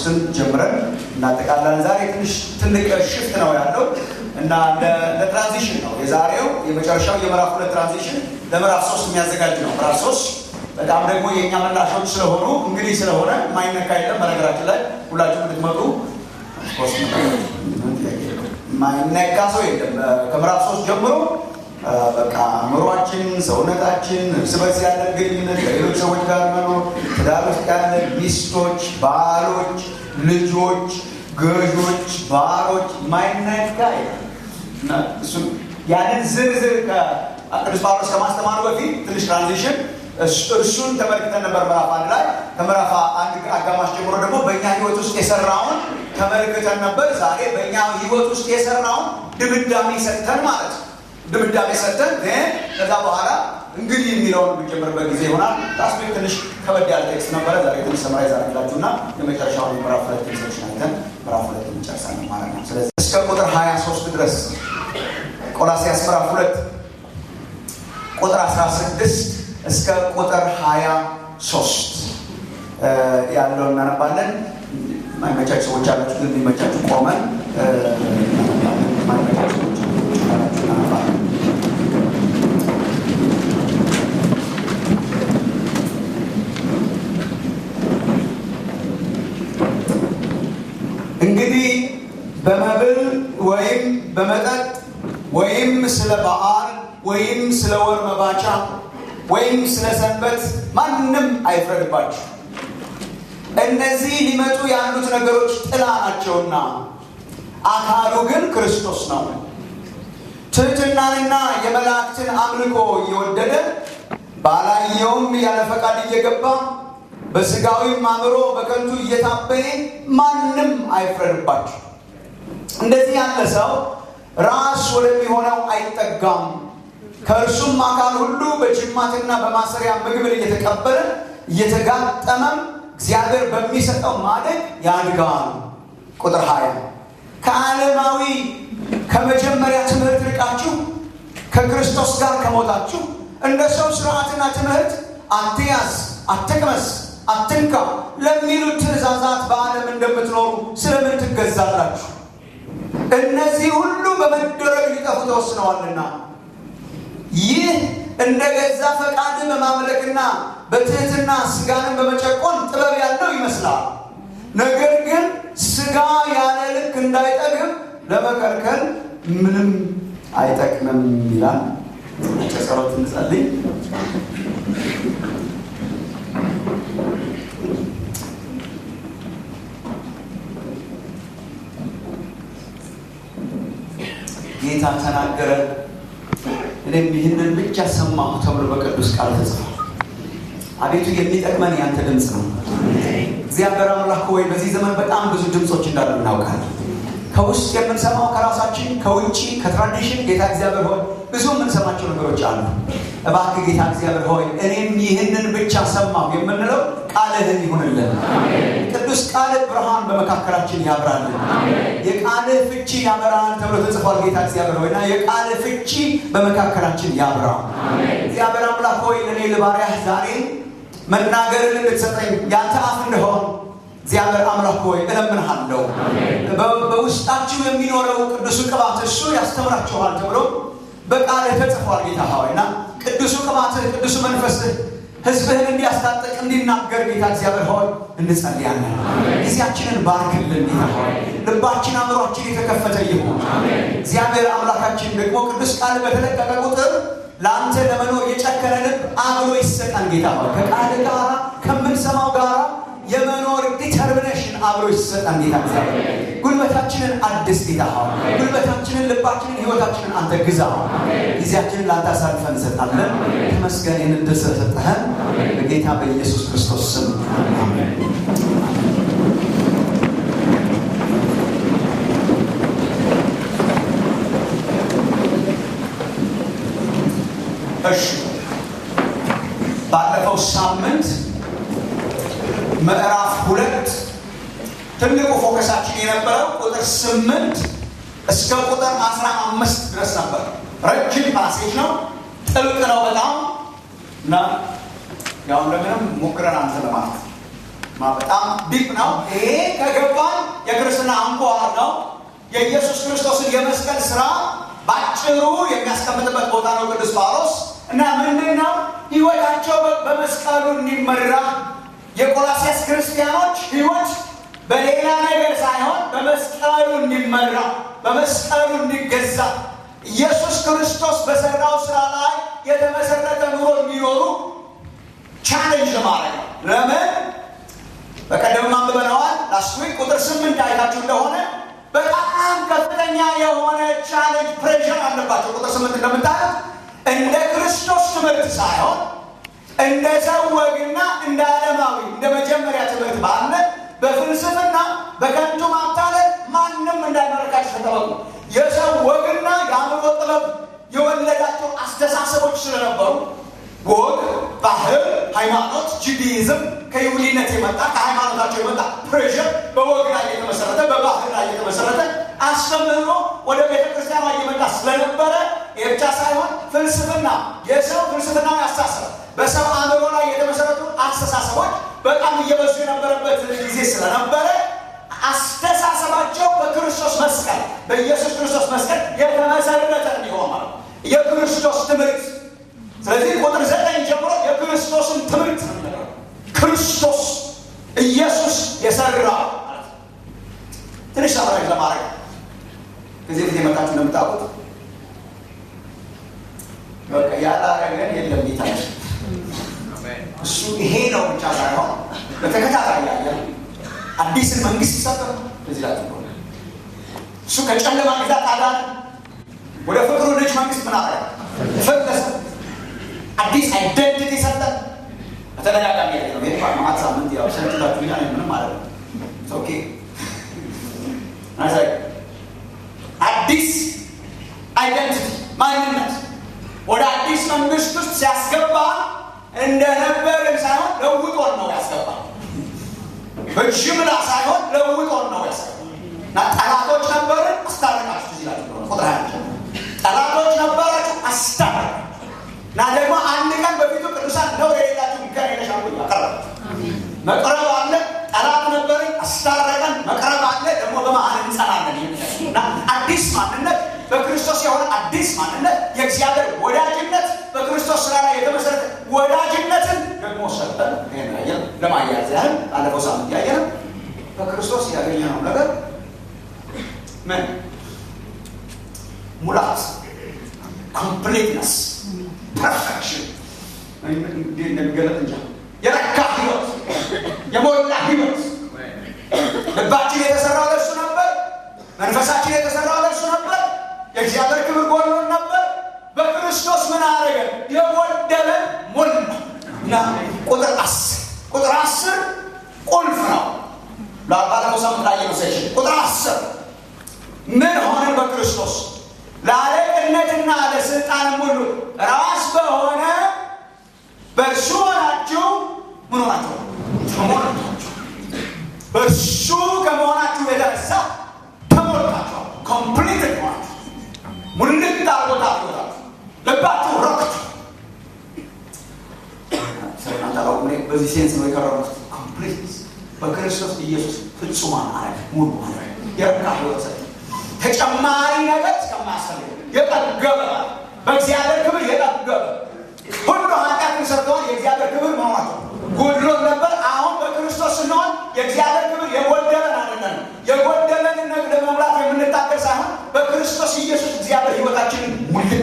አምስትን ጀምረን እናጠቃላለን። ዛሬ ትንሽ ትልቅ ሽፍት ነው ያለው እና ለትራንዚሽን ነው የዛሬው የመጨረሻው የምዕራፍ ሁለት ትራንዚሽን ለምዕራፍ ሶስት የሚያዘጋጅ ነው። ምዕራፍ ሶስት በጣም ደግሞ የእኛ መላሾች ስለሆኑ እንግዲህ ስለሆነ የማይነካ የለም። በነገራችን ላይ ሁላችሁ እንድትመጡ የማይነካ ሰው የለም። ከምዕራፍ ሶስት ጀምሮ በቃ አእምሯችን፣ ሰውነታችን፣ እርስ በርስ ያለን ግንኙነት ከሌሎች ሰዎች ጋር መኖር፣ ትዳር ውስጥ ያለን ሚስቶች፣ ባሎች፣ ልጆች፣ ገዦች፣ ባሮች ማይነካ ያንን ዝርዝር ቅዱስ ጳውሎስ ከማስተማሩ በፊት ትንሽ ትራንዚሽን እርሱን ተመልክተን ነበር ምዕራፍ አንድ ላይ ከምዕራፍ አንድ አጋማሽ ጀምሮ ደግሞ በእኛ ህይወት ውስጥ የሰራውን ተመልክተን ነበር። ዛሬ በእኛ ህይወት ውስጥ የሰራውን ድምዳሜ ሰጥተን ማለት ነው ድምዳሜ ሰጥተን ከዛ በኋላ እንግዲህ የሚለውን የምንጀምርበት ጊዜ ይሆናል። ላስት ዊክ ትንሽ ከበድ ያለ ቴክስት ነበረ። ዛሬ ትንሽ ሰማራይዝ አድርግላችሁ እና የመጨረሻውን ምዕራፍ ሁለት ቴክስቶችን አይተን ምዕራፍ ሁለት እንጨርሳለን ማለት ነው። ስለዚህ እስከ ቁጥር 23 ድረስ ቆላሲያስ ምዕራፍ ሁለት ቁጥር 16 እስከ ቁጥር 23 ያለውን እናነባለን። ማይመቻችሁ ሰዎች አላችሁ፣ ግን የሚመቻችሁ ቆመን ማይመቻችሁ ሰዎች አላችሁ እናነባለን። እንግዲህ በመብል ወይም በመጠጥ ወይም ስለ በዓል ወይም ስለ ወር መባቻ ወይም ስለ ሰንበት ማንም አይፍረድባችሁ። እነዚህ ሊመጡ ያሉት ነገሮች ጥላ ናቸውና አካሉ ግን ክርስቶስ ነው። ትሕትናንና የመላእክትን አምልኮ እየወደደ ባላየውም ያለ ፈቃድ እየገባ በስጋዊም አእምሮ በከንቱ እየታበየ ማንም አይፍረድባችሁ። እንደዚህ ያለ ሰው ራስ ወደሚሆነው አይጠጋም። ከእርሱም አካል ሁሉ በጅማትና በማሰሪያ ምግብን እየተቀበለ እየተጋጠመም እግዚአብሔር በሚሰጠው ማደግ ያድጋል። ቁጥር ሀያ ከዓለማዊ ከመጀመሪያ ትምህርት ርቃችሁ ከክርስቶስ ጋር ከሞታችሁ እንደ ሰው ስርዓትና ትምህርት አትያዝ፣ አትቅመስ፣ አትንካ ለሚሉት ትእዛዛት በዓለም እንደምትኖሩ ስለምን ትገዛላችሁ? እነዚህ ሁሉ በመደረግ ሊጠፉ ተወስነዋልና ይህ እንደ ገዛ ፈቃድ በማምለክና በትህትና ስጋንን በመጨቆን ጥበብ ያለው ይመስላል። ነገር ግን ስጋ ያለ ልክ እንዳይጠግብ ለመከልከል ምንም አይጠቅምም ይላል። ጸሎት እንጸልይ። ጌታ ተናገረ፣ እኔም ይህንን ብቻ ሰማሁ ተብሎ በቅዱስ ቃል ተጽፏል። አቤቱ የሚጠቅመን ያንተ ድምፅ ነው። እግዚአብሔር አምላክ ሆይ በዚህ ዘመን በጣም ብዙ ድምፆች እንዳሉ እናውቃለን። ከውስጥ የምንሰማው ከራሳችን፣ ከውጭ ከትራዲሽን ጌታ እግዚአብሔር ሆይ ብዙ የምንሰማቸው ነገሮች አሉ። እባክህ ጌታ እግዚአብሔር ሆይ እኔም ይህንን ብቻ ሰማሁ የምንለው ቃልህን ይሁንልን። ቅዱስ ቃልህ ብርሃን በመካከላችን ያብራልን። የቃልህ ፍቺ ያበራል ተብሎ ተጽፏል። ጌታ እግዚአብሔር ሆይ እና የቃልህ ፍቺ በመካከላችን ያብራ። እግዚአብሔር አምላክ ሆይ እኔ ልባሪያህ ዛሬ መናገርን እንድትሰጠኝ ያንተ አፍ እንደሆን እግዚአብሔር አምላክ ሆይ እለምንሃለሁ። በውስጣችሁ የሚኖረው ቅዱሱ ቅባት እሱ ያስተምራችኋል ተብሎ በቃልህ ተጽፏል። ጌታ ሆይ እና ቅዱሱ ቅባትህ ቅዱሱ መንፈስህ ህዝብህን እንዲያስታጥቅ እንዲናገር ጌታ እግዚአብሔር ሆይ እንጸልያለን። ጊዜያችንን ባርክልን ጌታ ሆይ ልባችን አእምሯችን የተከፈተ ይሁን። እግዚአብሔር አምላካችን ደግሞ ቅዱስ ቃል በተለቀቀ ቁጥር ለአንተ ለመኖር የጨከነ ልብ አብሮ ይሰጠን ጌታ ሆይ ከቃል ጋር ከምንሰማው ጋር የመኖር ዲተርሚኔሽን አብሮ ይሰጠን ጌታ እግዚአብሔር ጉልበታችንን አድስ ጌታ ሆይ ጉልበታችንን ልባችንን ህይወታችንን አንተ ግዛ ጊዜያችንን ለአንተ አሳልፈን እንሰጣለን ተመስገን ይህን እድል ስለሰጠህን በጌታ በኢየሱስ ክርስቶስ ስም አሜን እሺ ባለፈው ሳምንት ምዕራፍ ሁለት ትልቁ ፎከሳችን የነበረው ቁጥር ስምንት እስከ ቁጥር አስራ አምስት ድረስ ነበር። ረጅም ፓሴጅ ነው፣ ጥልቅ ነው በጣም እና ያው እንደምንም ሞክረን አንተ ለማለት በጣም ዲፕ ነው። ይሄ ከገባን የክርስትና አንኳር ነው። የኢየሱስ ክርስቶስን የመስቀል ስራ ባጭሩ የሚያስቀምጥበት ቦታ ነው ቅዱስ ጳውሎስ እና ምንድን ነው ህይወታቸው በመስቀሉ እንዲመራ የቆላሲያስ ክርስቲያኖች ህይወት በሌላ ነገር ሳይሆን በመስቀሉ እንዲመራ በመስቀሉ እንዲገዛ ኢየሱስ ክርስቶስ በሰራው ስራ ላይ የተመሰረተ ኑሮ የሚኖሩ ቻሌንጅ ለማድረግ ነው። ለምን በቀደም አንብበነዋል። ላስት ዊክ ቁጥር ስምንት አይታችሁ እንደሆነ በጣም ከፍተኛ የሆነ ቻሌንጅ ፕሬሽር አለባቸው። ቁጥር ስምንት እንደምታዩት እንደ ክርስቶስ ትምህርት ሳይሆን እንደ ሰው ወግና እንደ ዓለማዊ እንደ መጀመሪያ ትምህርት ባለ በፍልስፍና በከንቱ ማታለል ማንም እንዳይመለካችሁ ተጠበቁ። የሰው ወግና የአእምሮ ጥበብ የወለዳቸው አስተሳሰቦች ስለነበሩ ወግ፣ ባህል፣ ሃይማኖት፣ ጁዲይዝም ከይሁዲነት የመጣ ከሃይማኖታቸው የመጣ ፕሬሽር በወግ ላይ የተመሰረተ በባህል ላይ የተመሰረተ አስተምህሮ ወደ ቤተ ክርስቲያኗ እየመጣ ስለነበረ ይህ ብቻ ሳይሆን ፍልስፍና የሰው ፍልስፍናዊ አስተሳሰብ በሰው አእምሮ ላይ የተመሰረቱ አስተሳሰቦች በጣም እየበዙ የነበረበት ጊዜ ስለነበረ አስተሳሰባቸው በክርስቶስ መስቀል በኢየሱስ ክርስቶስ መስቀል የተመሰረተ እንዲሆን ማለት የክርስቶስ ትምህርት ስለዚህ ቁጥር ዘጠኝ ጀምሮ የክርስቶስን ትምህርት ክርስቶስ ኢየሱስ የሰራ ትንሽ ሰብራጅ ለማድረግ ከዚህ ፊት የመጣችሁ እንደምታውቁት በቃ ያላረገን የለም ጌታች እሱ ይሄ ነው ብቻ ሳይሆን በተከታታይ ያየ አዲስን መንግስት ይሰጠ እዚህ ላይ እሱ ከጨለማ ግዛት አዳን ወደ ፍቅሩ ልጅ መንግስት ምን አረገ ፈለሰ አዲስ አይደንቲቲ ሰጠን። በተደጋጋሚ ያለ ነው። ይህ ማት ሳምንት ያው ሰልችታችሁ ኛ ምንም ማለት ነው። ኦኬ አዲስ አይደንቲቲ ማንነት ወደ አዲስ መንግስት ውስጥ ሲያስገባ እንደነበርን ሳይሆን ለውጦን ነው ያስገባ። በጅምላ ሳይሆን ለውጦን ነው ያስገባ እና ጠላቶች ነበርን፣ አስታረቃችሁ። እዚህ ላይ ቁጥር ሀያ ጠላቶች ነበራችሁ፣ አስታረቃችሁ እና ደግሞ አንድ ቀን በፊቱ ቅዱሳን ነው የሌላችሁ ሚካኤል የለሻሉ ያቀረበ መቅረብ አለ። ጠላት ነበርን፣ አስታረቀን። መቅረብ አለ። ደግሞ በመሀል እንጸናለን። እና አዲስ ማንነት በክርስቶስ የሆነ አዲስ ማንነት የእግዚአብሔር ወዳጅነት በክርስቶስ ስራ ላይ የተመሰረተ ወዳጅነትን ደግሞ ሰጠን። ይህን ያየን ለማያያዝ ያህል ባለፈው ሳምንት ያየን በክርስቶስ ያገኘነው ነገር ምን ሙላት ኮምፕሊትነስ ፐርፌክሽን እንዴት እንደሚገለጥ እንጃ። የረካ ህይወት፣ የሞላ ህይወት። ልባችን የተሰራው ለእሱ ነበር። መንፈሳችን የተሰራው ለእሱ ነበር። የእግዚአብሔር ክብር ጎሎን ነበር። በክርስቶስ ምን አደረገ? የጎደለን ሞላ እና ቁጥር አስር ቁጥር አስር ቁልፍ ነው። ባለፈው ሳምንት ላይ የመሰችን ቁጥር አስር ምን ሆነን በክርስቶስ ለአለቅነትና ለስልጣንም ሁሉ ራስ በሆነ በእርሱ ሆናችሁ ምን ሆናችሁ? ተሞልታችሁ። በእርሱ ከመሆናችሁ የተነሳ ተሞልታችኋል። ኮምፕሊት ሆናችሁ ሙልት አርጎታ ሆናችሁ ልባችሁ ረክቱ። ስለናንታላው በዚህ ሴንስ ነው የቀረቡት። ኮምፕሊት በክርስቶስ ኢየሱስ ፍጹማን አረግ ሙሉ አረግ የረካ ህይወት ሰጠ ተጨማሪ ነገር እስከማያስፈልግ የጠገበ በእግዚአብሔር ክብር የጠገበ ሁሉ ኃጢአትን ሰርተዋል። የእግዚአብሔር ክብር መሆናቸው ጎድሎን ነበር። አሁን በክርስቶስ ስንሆን የእግዚአብሔር ክብር የጎደለን አይደለም። የጎደለንን ነገር ለመሙላት የምንታገል ሳይሆን በክርስቶስ ኢየሱስ እግዚአብሔር ህይወታችንን ሙልት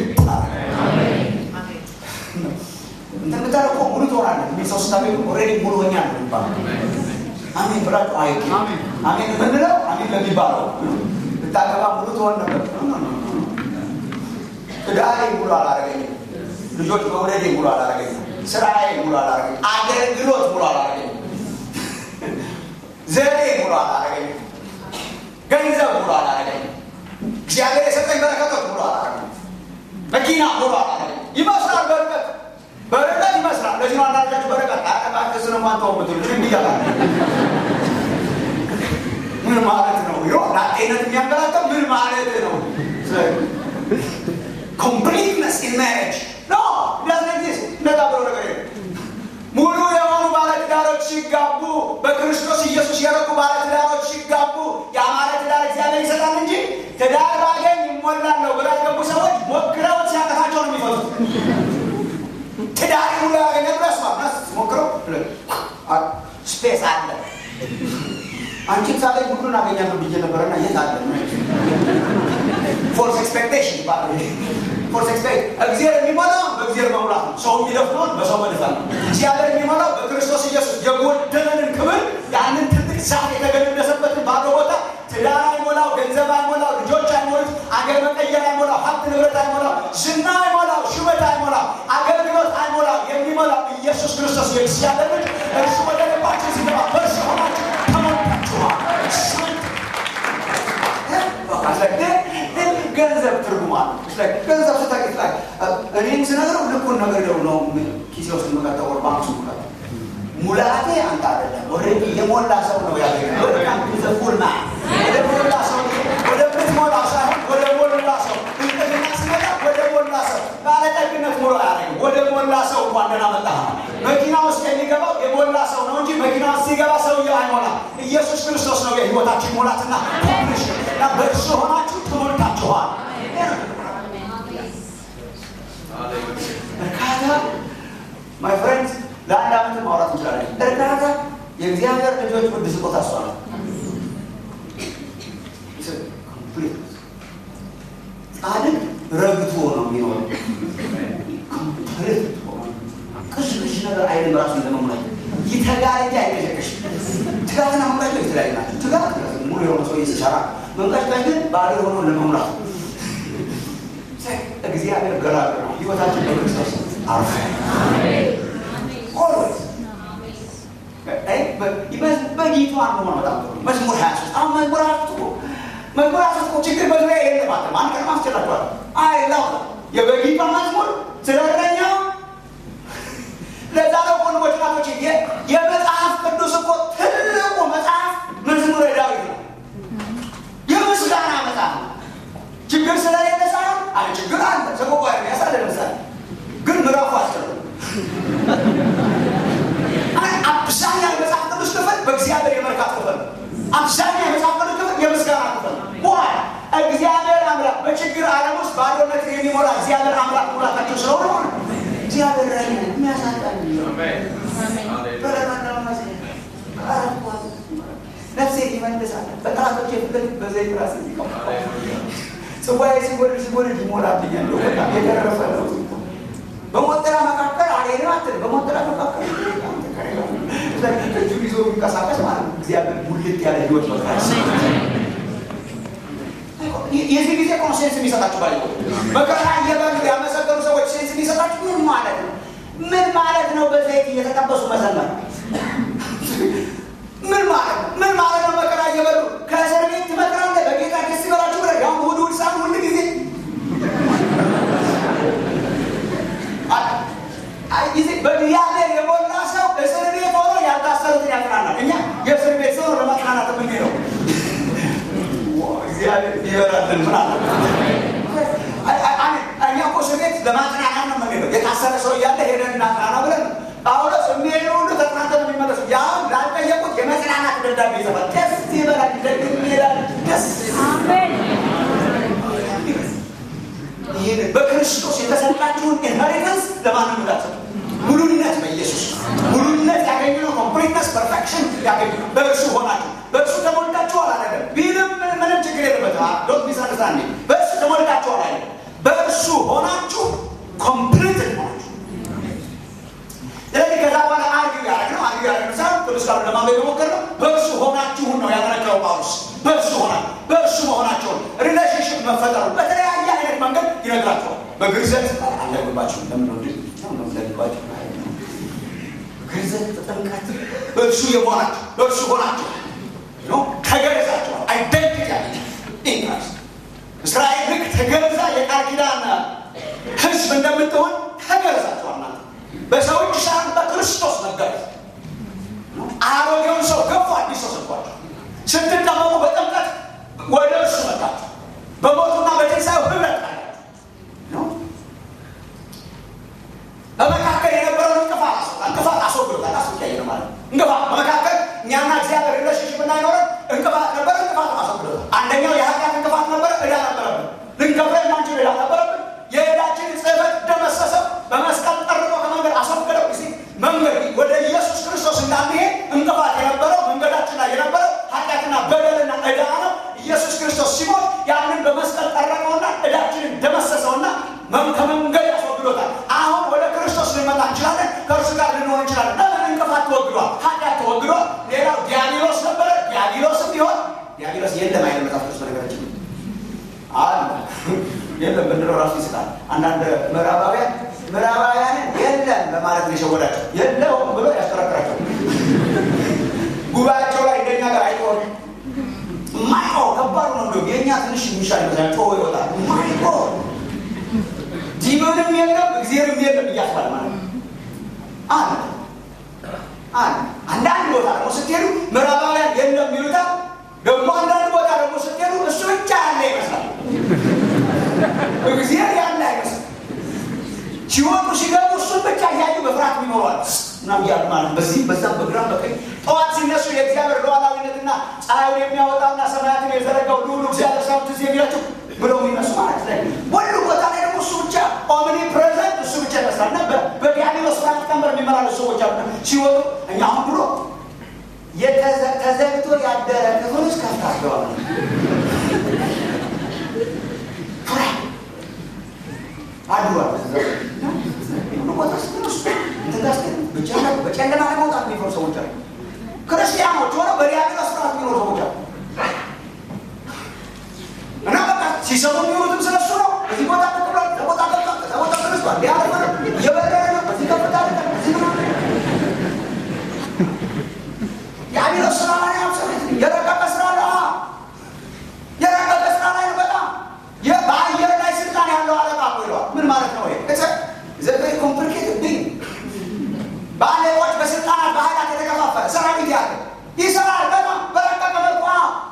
እንትን እኮ ሙሉ ትሆናለህ የሚል ሰው ስታገኙ ኦልሬዲ ሙሉ ሆኛለሁ ይባላል። አሜን ብላችሁ አይ አሜን የምንለው አሜን ለሚባለው ብታገባ ሙሉ ትሆን ነበር። ትዳሬ ሙሉ አላረገኝም። ልጆች መውለዴ ሙሉ አላረገኝም። ስራዬ ሙሉ አላረገኝም። አገልግሎት ሙሉ አላረገኝም። ዘዴ ሙሉ አላረገኝም። ገንዘብ ሙሉ አላረገኝም። እግዚአብሔር የሰጠኝ በረከቶች ሙሉ አላረገኝም። መኪና ሙሉ አላረገኝም። ይመስላል በርቀት በርቀት ይመስላል። ለዚህ ነው አንዳንዳችሁ በርቀት አጠቃቅስ ነው ማንተው ምትሉ ምን እያላ ምን ማለት ነው? ይሮ ላጤነት የሚያንገላታው ምን ማለት ነው? ኮምፕሊትነስ ኢን ማሬጅ ኖ ዳዝንት ኤግዚስት። እንደዛ ብሎ ነገር የለም። ሙሉ የሆኑ ባለትዳሮች ሲጋቡ በክርስቶስ ኢየሱስ የረቁ ባለ ትዳሮች ሲጋቡ የአማረ ትዳር እግዚአብሔር ይሰጣል እንጂ ትዳር ባገኝ ይሞላለሁ ብላ የገቡ ሰዎች ሞክረውት ሲያቀታቸው ነው የሚፈቱት። ትዳር ሙሉ ያገኘ ድረስ ማስ ሞክረው ስፔስ አለ። አንቺን ሳገኝ ሁሉን አገኛለሁ ብዬ ነበረና የት አለ? ፎልስ ኤክስፔክቴሽን ይባላል። ፎልስ ኤክስፔክት እግዚአብሔር የሚሞላው በእግዚአብሔር መሙላት ነው። ሰው የሚደፍነውን በሰው መድፋት ነው። እግዚአብሔር የሚሞላው በክርስቶስ ኢየሱስ የጎደለንን ክብር ያንን ትልቅ ዛፍ የተገለደሰበትን ባዶ ቦታ ትዳር አይሞላው፣ ገንዘብ አይሞላው፣ ልጆች አይሞሉት፣ አገር መቀየር አይሞላው፣ ሀብት ንብረት አይሞላው፣ ዝና አይሞላው፣ ሹመት አይሞላው፣ አገልግሎት አይሞላው። የሚሞላው ኢየሱስ ክርስቶስ የእግዚአብሔር ልጅ እርሱ ወደ ልባችን ሲገባ በእርሱ ሆናችሁ ተሞልታችኋል። ገንዘብ ትርጉም አለ። ገንዘብ ስታቂ እኔም ስነግረው ልኩን ነገር ነው ኪሴ ውስጥ የምከተው ወር ባንክ ውስጥ የምከተው ሙላቴ አንተ አይደለም። ኦልሬዲ የሞላ ሰው ነው ያገኘ ፉል ማ ወደ ሞላ ሰው ወደ ምትሞላ ሳይሆን ወደ ሞላ ሰው ብልጥግና ሲመጣ ወደ ሞላ ሰው ባለጠግነት ሞላ ያደረገ ወደ ሞላ ሰው እንኳን ደህና መጣህ። መኪና ውስጥ የሚገባው የሞላ ሰው ነው እንጂ መኪና ውስጥ ሲገባ ሰውየው አይሞላ። ኢየሱስ ክርስቶስ ነው የህይወታችን ሙላትና ፖሊሽ እና በእርሱ ሆናችሁ ተሞልታችኋል። እርካታ ማይ ፍሬንድ ለአንድ ዓመት ማውራት እንችላለን። እርካታ የእግዚአብሔር ልጆች ውድ ስጦታ እሷ ነው። ጻድቅ ረግቶ ነው የሚኖረው። ቅሽ ቅሽ ነገር አይልም። ራሱን ለመሙላት ይተጋል እንጂ አይቀሸቅሽ። ትጋትና መንቀጭ የተለያዩ ናቸው። ትጋት ሙሉ የሆነ ሰው ሲሰራ፣ መንቀጭቀጭ ግን ባዶ የሆነ ለመሙላት እግዚአብሔር ገራገ ነው። ህይወታችን በክርስቶስ አርፈ ኦልዌይስ በጌቷን መሆን በጣም ጥሩ። መዝሙር ሀያ ሶስት አሁን መዝሙር ሀያ ሶስት እኮ መዝሙር ሀያ ሶስት እኮ ችግር በዙሪያ የለባትም። አንድ ቀን ማስችላቸዋል። አይ ላው የበጌቷ መዝሙር ስለ እረኛው ለዛ ነው ወንድሞች ናቶች የመጽሐፍ ቅዱስ እኮ ትልቁ መጽሐፍ መዝሙረ ዳዊት ነው። የምስጋና መጽሐፍ ነው። ችግር ስለሌለ ሳይሆን አለ ችግር አለ ሰቆቋ ያሳለ ለምሳሌ ግን ምዕራፉ አስቀር አብዛኛው የመጽሐፍ ቅዱስ ክፍል በእግዚአብሔር የመርካት ክፍል ነው። አብዛኛው የመጽሐፍ ቅዱስ ክፍል የምስጋና ክፍል ነው። ዋይ እግዚአብሔር አምላክ በችግር ዓለም ውስጥ ባዶነት የሚሞላ እግዚአብሔር አምላክ ሙላታቸው ስለሆነ ሆነ እግዚአብሔር ረ የሚያሳጣል ነፍሴ ይመልሳል በጠላቶች የፍለት በዘይት ራስ ጽዋዬ ሲጎድል ሲጎድል ይሞላብኛል። በጣም የተረፈ ነው። በሞጠራ መካከል አልሄድም አትልም። በሞጠራ መካከል እጁ ይዞ የሚንቀሳቀስ ማለት ነው። እግዚአብሔር ሙልት ያለ ህይወት መጥራት የዚህ ጊዜ እኮ ነው ሴንስ የሚሰጣችሁ ባለ መከራ እየበሉ ያመሰገኑ ሰዎች ሴንስ የሚሰጣችሁ ምን ማለት ነው? ምን ማለት ነው? በዘይት እየተጠበሱ መዘመር ምን ማለት ነው? ምን ማለት ነው? መከራ እየበሉ ከእስር ቤት ትመክራለህ። በጌታ ደስ ይበላችሁ ብለህ ያው እሑድ እሑድ ሰዓት ሁል ጊዜ ጊዜ በእግዚአብሔር የሞላ ሰው እስር ቤት ሆኖ ያልታሰሩትን ያጽናናል። እኛ የእስር ቤት ሰው ለማጽናናት የምንሄደው እግዚአብሔር ይበላልን ምን አለ እኛ እኮ እስር ቤት ለማጽናናት ነው የምንሄደው። የታሰረ ሰው እያለ ሄደን እናጽናና ብለን ጳውሎስ የሚሄዱ ሁሉ ተጽናንተው ነው የሚመለሱ። ያው ላልጠየቁት የመጽናናት ደብዳቤ ይጽፋል። ደስ ይበላል፣ ደግም ይላል። ደስ ይህን በክርስቶስ የተሰጣችሁን ኢንሄሪታንስ ለማንም እንዳትሰጡ። ሙሉነት በኢየሱስ ሙሉነት ያገኘነው ኮምፕሊትነስ ፐርፌክሽን ያገኘነው በእርሱ ሆናችሁ በእርሱ ተሞልታችኋል አይደለም ቢልም ምንም ችግር የለበትም። ዶንት ሚስ አንደርስታንድ በእርሱ ተሞልታችኋል አይደለም በእርሱ ሆናችሁ ኮምፕሊት ሆናችሁ ስለዚህ ከዛ በኋላ አርጊው ያደረግ ነው አርጊው ያደረግ ነው ሳይሆን ቅዱስ ቃሉ ለማንበብ የሞከርነው በእርሱ ሆናችሁን ነው ያመለከተው ጳውሎስ። በእርሱ ሆና በእርሱ መሆናቸውን ሪሌሽንሽፕ መፈጠሩ በተለያየ አይነት መንገድ ይነግራቸዋል። በግርዘት አለግባቸው ለምንወድ ለግባቸው ግርዘት ጥምቀት በእርሱ የሆናችሁ በእርሱ ሆናችሁ ተገረዛችኋል። አይደንቲቲ ያለ ኢንክራይስት እስራኤል ልክ ተገርዛ የቃል ኪዳን ሕዝብ እንደምትሆን ተገርዛችኋል እናንተ በሰው እጅ ሳይሆን በክርስቶስ መገረዝ አሮጌውን ሰው ገፉ፣ አዲስ ሰው ሰጥቷቸው ስትጠመቁ በጥምቀት ወደ እርሱ መጣችሁ። በሞቱና በትንሣኤው ህብረት አላችሁ። በመካከል የነበረውን እንቅፋት እንቅፋት አስወግዶታል። አስወያየ ነው ማለት እንቅፋት በመካከል እኛና እግዚአብሔር ሪሌሽንሽፕ እንዳይኖረን እንቅፋት ነበር። እንቅፋት አስወግዶታል። አንደኛው የኃጢአት እንቅፋት ነበረ። ዕዳ ነበረብን። ልንከፍለ የማንችል ዕዳ ነበረብን። የዕዳችንን ጽሕፈት ደመሰሰው፣ በመስቀል ጠርቆ ከመንገድ አስወገደው። ጊዜ መንገድ ወደ ኢየሱስ ክርስቶስ እንዳንሄድ እንቅፋት የነበረው መንገዳችን ላይ የነበረው ኃጢአትና በደልና ዕዳ ነው። ኢየሱስ ክርስቶስ ሲሞት ያንን በመስቀል ጠረቀውና ዕዳችንን ደመሰሰውና ከመንገድ ያስወግዶታል። አሁን ወደ ክርስቶስ ልንመጣ እንችላለን። ከእርሱ ጋር ልንሆን እንችላለን። ለምን እንቅፋት ተወግዷል። ኃጢአት ተወግዷል። ሌላው ዲያብሎስ ነበረ። ዲያብሎስም ቢሆን ዲያብሎስ የለም አይደል? መጽሐፍ ቅዱስ በነገራችን አለ የለም ብንለው ራሱ ይስጣል። አንዳንድ ምዕራባውያን ምዕራባውያንን የለም በማለት ነው የሸወዳቸው። የለውም ብሎ ያሽከረክራቸው። ጉባኤያቸው ላይ እንደኛ ጋር አይቆም ማይቆ ከባድ ነው። እንደው የእኛ ትንሽ የሚሻል ይመስላል። ጮሆ ይወጣል። ማይቆ ዲመንም የለም እግዚአብሔርም የለም እያስባል ማለት ነው። አንድ አንድ አንዳንድ ቦታ ደግሞ ስትሄዱ ምዕራባውያን የለም ይሉታል። ደግሞ አንዳንድ ቦታ ደግሞ ስትሄዱ እሱ ብቻ ያለ ይመስላል። እግዚአብሔር ያለ አይመስል ሲወጡ ሲገቡ እሱን ብቻ እያዩ በፍርሃት ይኖረዋል እና እያሉ ማለት በዚህም በዛም በግራም በቀኝ ጠዋት ሲነሱ የእግዚአብሔር ሉዓላዊነትና ፀሐዩን የሚያወጣና ሰማያትን የዘረጋው ልዑሉ እግዚአብሔር ሳይሆን ትዝ የሚላቸው ብለው የሚነሱ ማለት ላይ ሁሉ ቦታ ላይ ደግሞ እሱ ብቻ ኦምኒ ፕሬዘንት እሱ ብቻ ይመስላል እና በዲያብሎስ ፍርሃት ቀንበር የሚመላለሱ ሰዎች አሉ። ሲወጡ እኛ አሁን ብሎ ተዘግቶ ያደረ ክፍል ውስጥ ከፍታቸዋል። አድሯል በጨለማ ለመውጣት የሚፈሩ ሰዎች አሉ። ክርስቲያኖች ሆነው በዲያብሎስ ፍርሃት የሚኖሩ ሰዎች አሉ። እና በቃ ሲሰሙ የሚሆኑትም ስለሱ ነው። እዚህ ቦታ ተብሏል፣ ተቦታ ገብቷል፣ ተቦታ ተነስቷል፣ ሊያደርግ ነው፣ እየበረረ ነው፣ እዚህ ከፍታ አለ፣ እዚህ ነው። የአቢሎስ ስራ ላይ አብሰት የረቀቀ ስራ አለ። የረቀቀ ስራ ላይ ነው። በጣም በአየር ላይ ስልጣን ያለው አለቃ እኮ ይለዋል። ምን ማለት ነው? ዘ ኮምፕሊኬትድ ቢንግ በአለቆች በስልጣናት በኃይላት የተከፋፈለ ሰራዊት ያለ ይሰራል። በጣም በረቀቀ መልኩ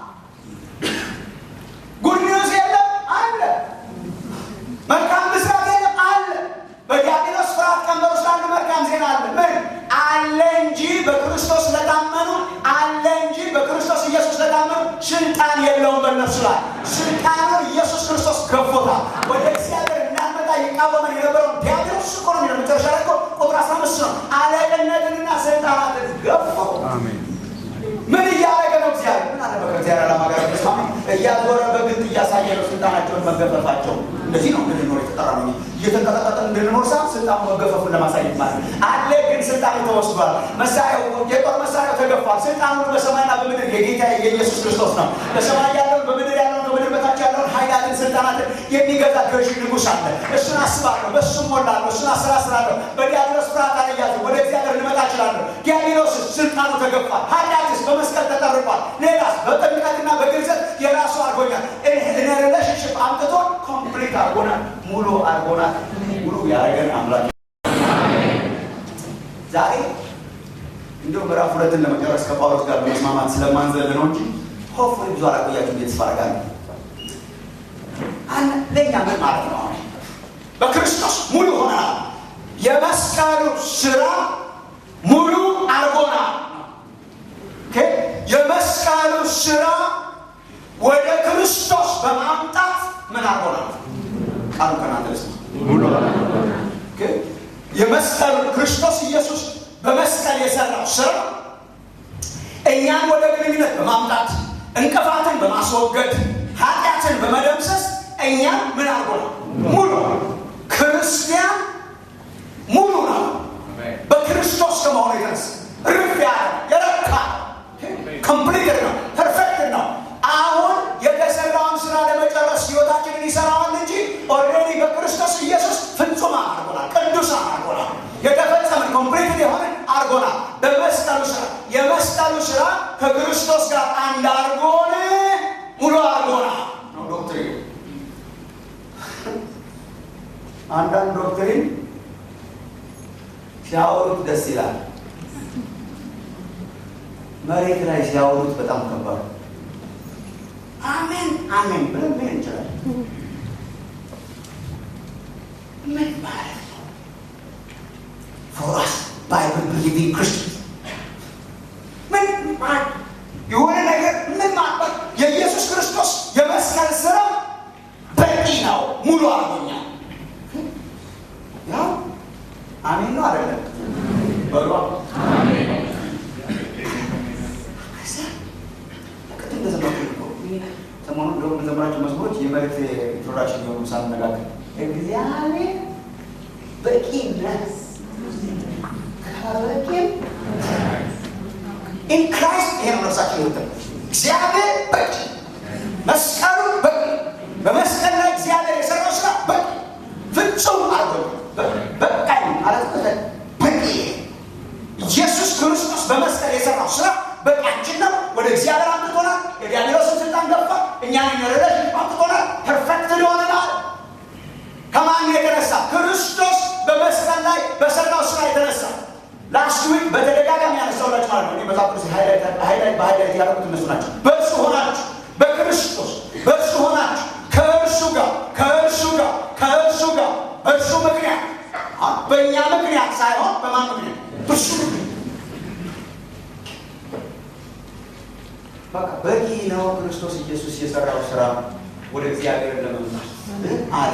ጉድ ኒውስ የለም አለ። መልካም ምስራት የለም አለ። በዲያብሎስ ፍርሃት ቀንበር ውስጥ አንድ መልካም ዜና አለ። ምን አለ እንጂ በክርስቶስ ለታመኑ አለ እንጂ በክርስቶስ ኢየሱስ ለታመኑ ስልጣን የለውም በእነርሱ ላይ። ስልጣኑ ኢየሱስ ክርስቶስ ገፎታል። ወደ እግዚአብሔር እንዳንመጣ ይቃወመን የነበረውን ዲያብሎስ እኮ ነው የሚለው መጨረሻ ላይ እኮ ቁጥር አስራ አምስት ነው። አለቅነትንና ስልጣናትን ገፎ ምን እያደረገ ነው? እግዚአብሔር ምን አለ? ከእግዚአብሔር ዓላማ ጋር ተስማሚ እያዞረ በግልጥ እያሳየ ነው ስልጣናቸውን መገፈፋቸው። እንደዚህ ነው እንድንኖር የተጠራ ነው። እየተንቀጠቀጠን እንድንኖር ሳ ስልጣኑ መገፈፉን ለማሳየት ማለት ነው። አለ ግን ስልጣኑ ተወስዷል። መሳሪያው የጦር መሳሪያው ተገፏል። ስልጣኑ በሰማይና በምድር የጌታ የኢየሱስ ክርስቶስ ነው። በሰማይ ያለውን በምድር ያለውን ከምድር በታች ያለውን ኃይላትን ስልጣናትን የሚገዛ ገዥ ንጉሥ አለ። እሱን አስባለሁ፣ በእሱም ሞላለሁ፣ እሱን አሰላስላለሁ። በዲያብሎስ ፍርሃት አልያዝም። ወደ እግዚአብሔር ልመጣ እችላለሁ። ዲያብሎስ ስልጣኑ ተገፏል። ኃጢአትስ በመስቀል ተጠርቋል። ሌላስ በጥምቀትና በግልጸት የራሱ አድርጎኛል። እኔ ሪሌሽንሽፕ አምጥቶ ኮምፕሊት አድርጎናል፣ ሙሉ አድርጎናል። ሙሉ ያደረገን አምላክ ዛሬ እንዲሁ ምዕራፍ ሁለትን ለመጨረስ ከጳውሎስ ጋር መስማማት ስለማንዘል ነው እንጂ ሆፍ ብዙ አላቆያችሁ ቤት ስፋርጋለ ለእኛ ምን ማለት ነው? በክርስቶስ ሙሉ ሆነናል። የመስቀሉ ስራ ሙሉ አድርጎናል። የመስቀሉ ስራ ወደ ክርስቶስ በማምጣት ምን አድርጎናል? ቃሉ ከናንተ ሙሉ የመስቀሉ ክርስቶስ ኢየሱስ በመስቀል የሰራው ስራ እኛን ወደ ግንኙነት በማምጣት እንቅፋትን በማስወገድ ኃጢአትን በመደምሰስ እኛን ምን አድርጎናል? ሙሉ ክርስቲያን ሙሉ ነው። በክርስቶስ ከመሆኑ የተነሳ ርፍ ያለ የረካ ኮምፕሊትድ ነው፣ ፐርፌክት ነው። አሁን የተሰራውን ስራ ለመጨረስ ህይወታችንን ይሰራዋል እንጂ ኦልሬዲ በክርስቶስ ኢየሱስ ፍጹም አድርጎናል፣ ቅዱስ አድርጎናል፣ የተፈጸመ ኮምፕሊት የሆነ አድርጎናል። በመስቀሉ ስራ የመስቀሉ ስራ ከክርስቶስ ጋር አንድ አድርጎን ሙሉ አድርጎናል ነው ዶክትሪን። አንዳንድ ዶክትሪን ሲያወሩት ደስ ይላል። መሬት ላይ ሲያወሩት በጣም ከባድ አሜን አሜን ብለን ምን እንችላለን? ምን ማለት ነው? ፎር አስ ባይብል ቢሊቪንግ ክርስቲያን አሜን ነው አይደለም? በሏ ቅድም እንደዘመርኩት እኮ ሰሞኑን እንደውም የምንዘምራቸው መዝሙሮች የመሬት ኢንትሮዳክሽን የሆኑ ሳንነጋገር እግዚአብሔር በቂ ነህ ከበቂም ኢን ክራይስት ይሄ ነው ነፍሳችን ይወጣል። እግዚአብሔር በቂ መስቀሉ በቂ በመስቀል ላይ እግዚአብሔር የሰራው ስራ በቂ ፍጹም አርጎ በቃኝ ማለት በቂ ኢየሱስ ክርስቶስ በመስቀል የሰራው ስራ በቂያችን ነው። ወደ እግዚአብሔር አምጥቶናል። የዲያብሎስን ስልጣን ገፋ፣ እኛን የሚረዳሽ አምጥቶናል። ፐርፌክት ሆነናል። ከማን የተነሳ? ክርስቶስ በመስቀል ላይ በሰራው ስራ የተነሳ ላስት ዊክ በተደጋጋሚ ያነሳውላችሁ ማለት ነው። መጽሐፍ ቅዱስ ሃይላይት በሃይላይት ያደረጉት እነሱ ናቸው። በእርሱ ሆናችሁ በክርስቶስ በእርሱ ሆናችሁ ከእርሱ ጋር ከእርሱ ጋር ከእርሱ ጋር በእርሱ ምክንያት በእኛ ምክንያት ሳይሆን በማን ምክንያት? በእርሱ ምክንያት በቃ በቂ ነው። ክርስቶስ ኢየሱስ የሰራው ስራ ወደ እግዚአብሔር ለመምጣት አለ።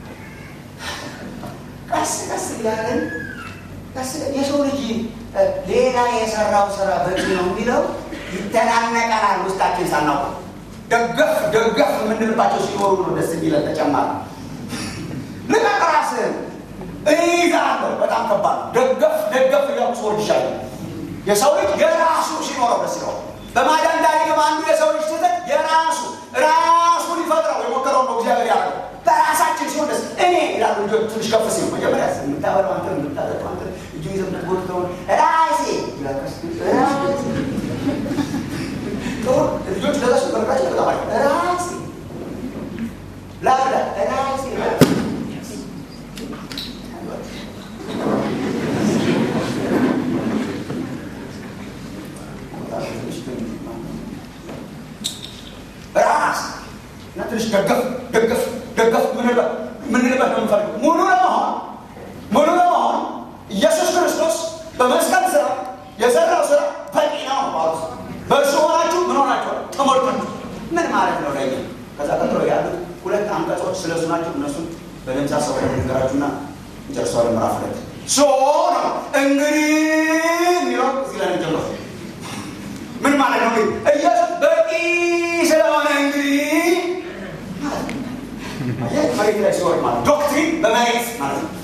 ቀስ ቀስ እያለን የሰው ልጅ ሌላ የሰራው ስራ በቂ ነው የሚለው ይተናነቀናል። ውስጣችን ሳናውቅ ደገፍ ደገፍ የምንልባቸው ሲኖሩ ነው ደስ የሚለን። ተጨማሪ ልቀቅ ራስህን እይዛለሁ። በጣም ከባድ ነው። ደገፍ ደገፍ እያሉ ሰዎች ይሻሉ። የሰው ልጅ የራሱ ሲኖረው ደስ ይለዋል። በማዳን ታሪክም አንዱ የሰው ልጅ ስህተት የራሱ ራሱ ሊፈጥረው የሞከረው ነው እግዚአብሔር ያደረገው። በራሳችን ሲሆን ደስ እኔ ይላሉ ልጆች ትንሽ ከፍ ሲሉ መጀመሪያ የምታበላው አንተ የምታጠጣው አንተ እጁ ይዘህ የምትጎትተውን ራሴ ልጆች ለዛሱ በርቃቸው በጣም አሪፍ ራሴ ላብላ ራሴ ራስ እና ትንሽ ደገፍ ደገፍ ደገፍ ምንልበት ምንልበት ነው የምፈልገው ሙሉ ለመሆን ሙሉ ለመሆን ኢየሱስ ክርስቶስ በመስቀል ስራ የሰራው ስራ በቂ ነው ማለት በእርሱ ሆናችሁ ምን ሆናችኋል? ተሞልታችሁ ምን ማለት ነው ለኛ? ከዛ ቀጥሎ ያሉት ሁለት አንቀጾች ስለሱ ናቸው። እነሱን በደምሳ ሰው ነገራችሁና እንጨርሰዋለን። ምዕራፍ ሁለት ሶ ነው እንግዲህ የሚለው እዚህ ላይ እንጀምረው። ምን ማለት ነው? ኢየሱስ በቂ ስለሆነ እንግዲህ መሬት ላይ ሲወርድ ማለት ዶክትሪን በመሬት ማለት ነው።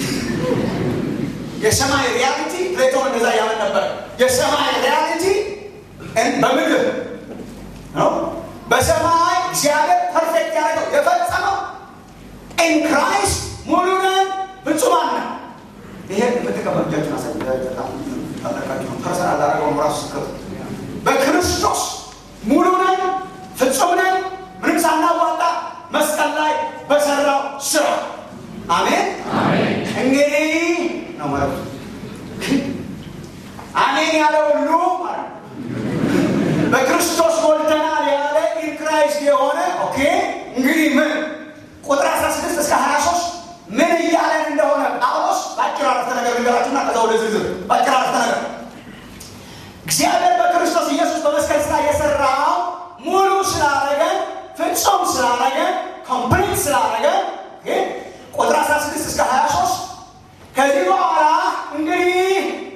የሰማይ ሪያሊቲ ፕሌቶ እንደዛ ያምን ነበር። የሰማይ ሪያሊቲ በምድር ነው። በሰማይ እግዚአብሔር ፐርፌክት ያደረገው የፈጸመው ኢን ክራይስት ሙሉ ነን፣ ፍጹማን ነን። ይሄ የምትቀበሉ እጃችሁን አሳዩ። በጣም ጠለቃችሁ ፐርሰናል ላደረገው ራሱ ስክር በክርስቶስ ሙሉ ነን፣ ፍጹም ነን፣ ምንም ሳናዋጣ መስቀል ላይ በሰራው ስራ አሜን። እንግዲህ ነው ማለት አሜን ያለ ሁሉ ማለት በክርስቶስ ሞልተናል ያለ ኢን ክራይስት የሆነ ኦኬ። እንግዲህ ምን ቁጥር 16 እስከ 23 ምን እያለን እንደሆነ ጳውሎስ በአጭር አረፍተ ነገር ልንገራችሁና ከዛ ወደ ዝርዝር በአጭር አረፍተ ነገር እግዚአብሔር በክርስቶስ ኢየሱስ በመስቀል ስራ የሰራው ሙሉ ስላረገን ፍጹም ስላረገን ኮምፕሊት ስላረገን ቁጥር 16 እስከ 23 ከዚህ በኋላ እንግዲህ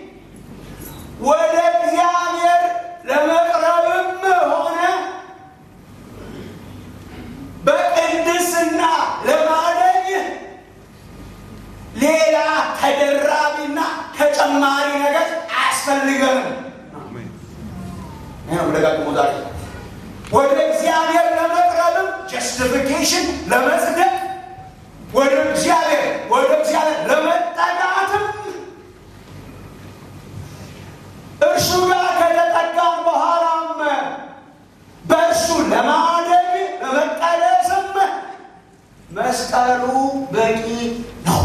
ወደ እግዚአብሔር ለመቅረብም ሆነ በቅድስና ለማደግ ሌላ ተደራቢና ተጨማሪ ነገር አያስፈልገንም። ይህ ነው ደጋግሞ ዛሬ ወደ እግዚአብሔር ለመቅረብም ጀስቲፊኬሽን ለመጽደቅ ወደ እግዚአብሔር ወደ እግዚአብሔር ለመጠጋትም እርሱ ጋር ከተጠጋም በኋላም በእርሱ ለማደግ ለመቀደስም መስቀሉ በቂ ነው።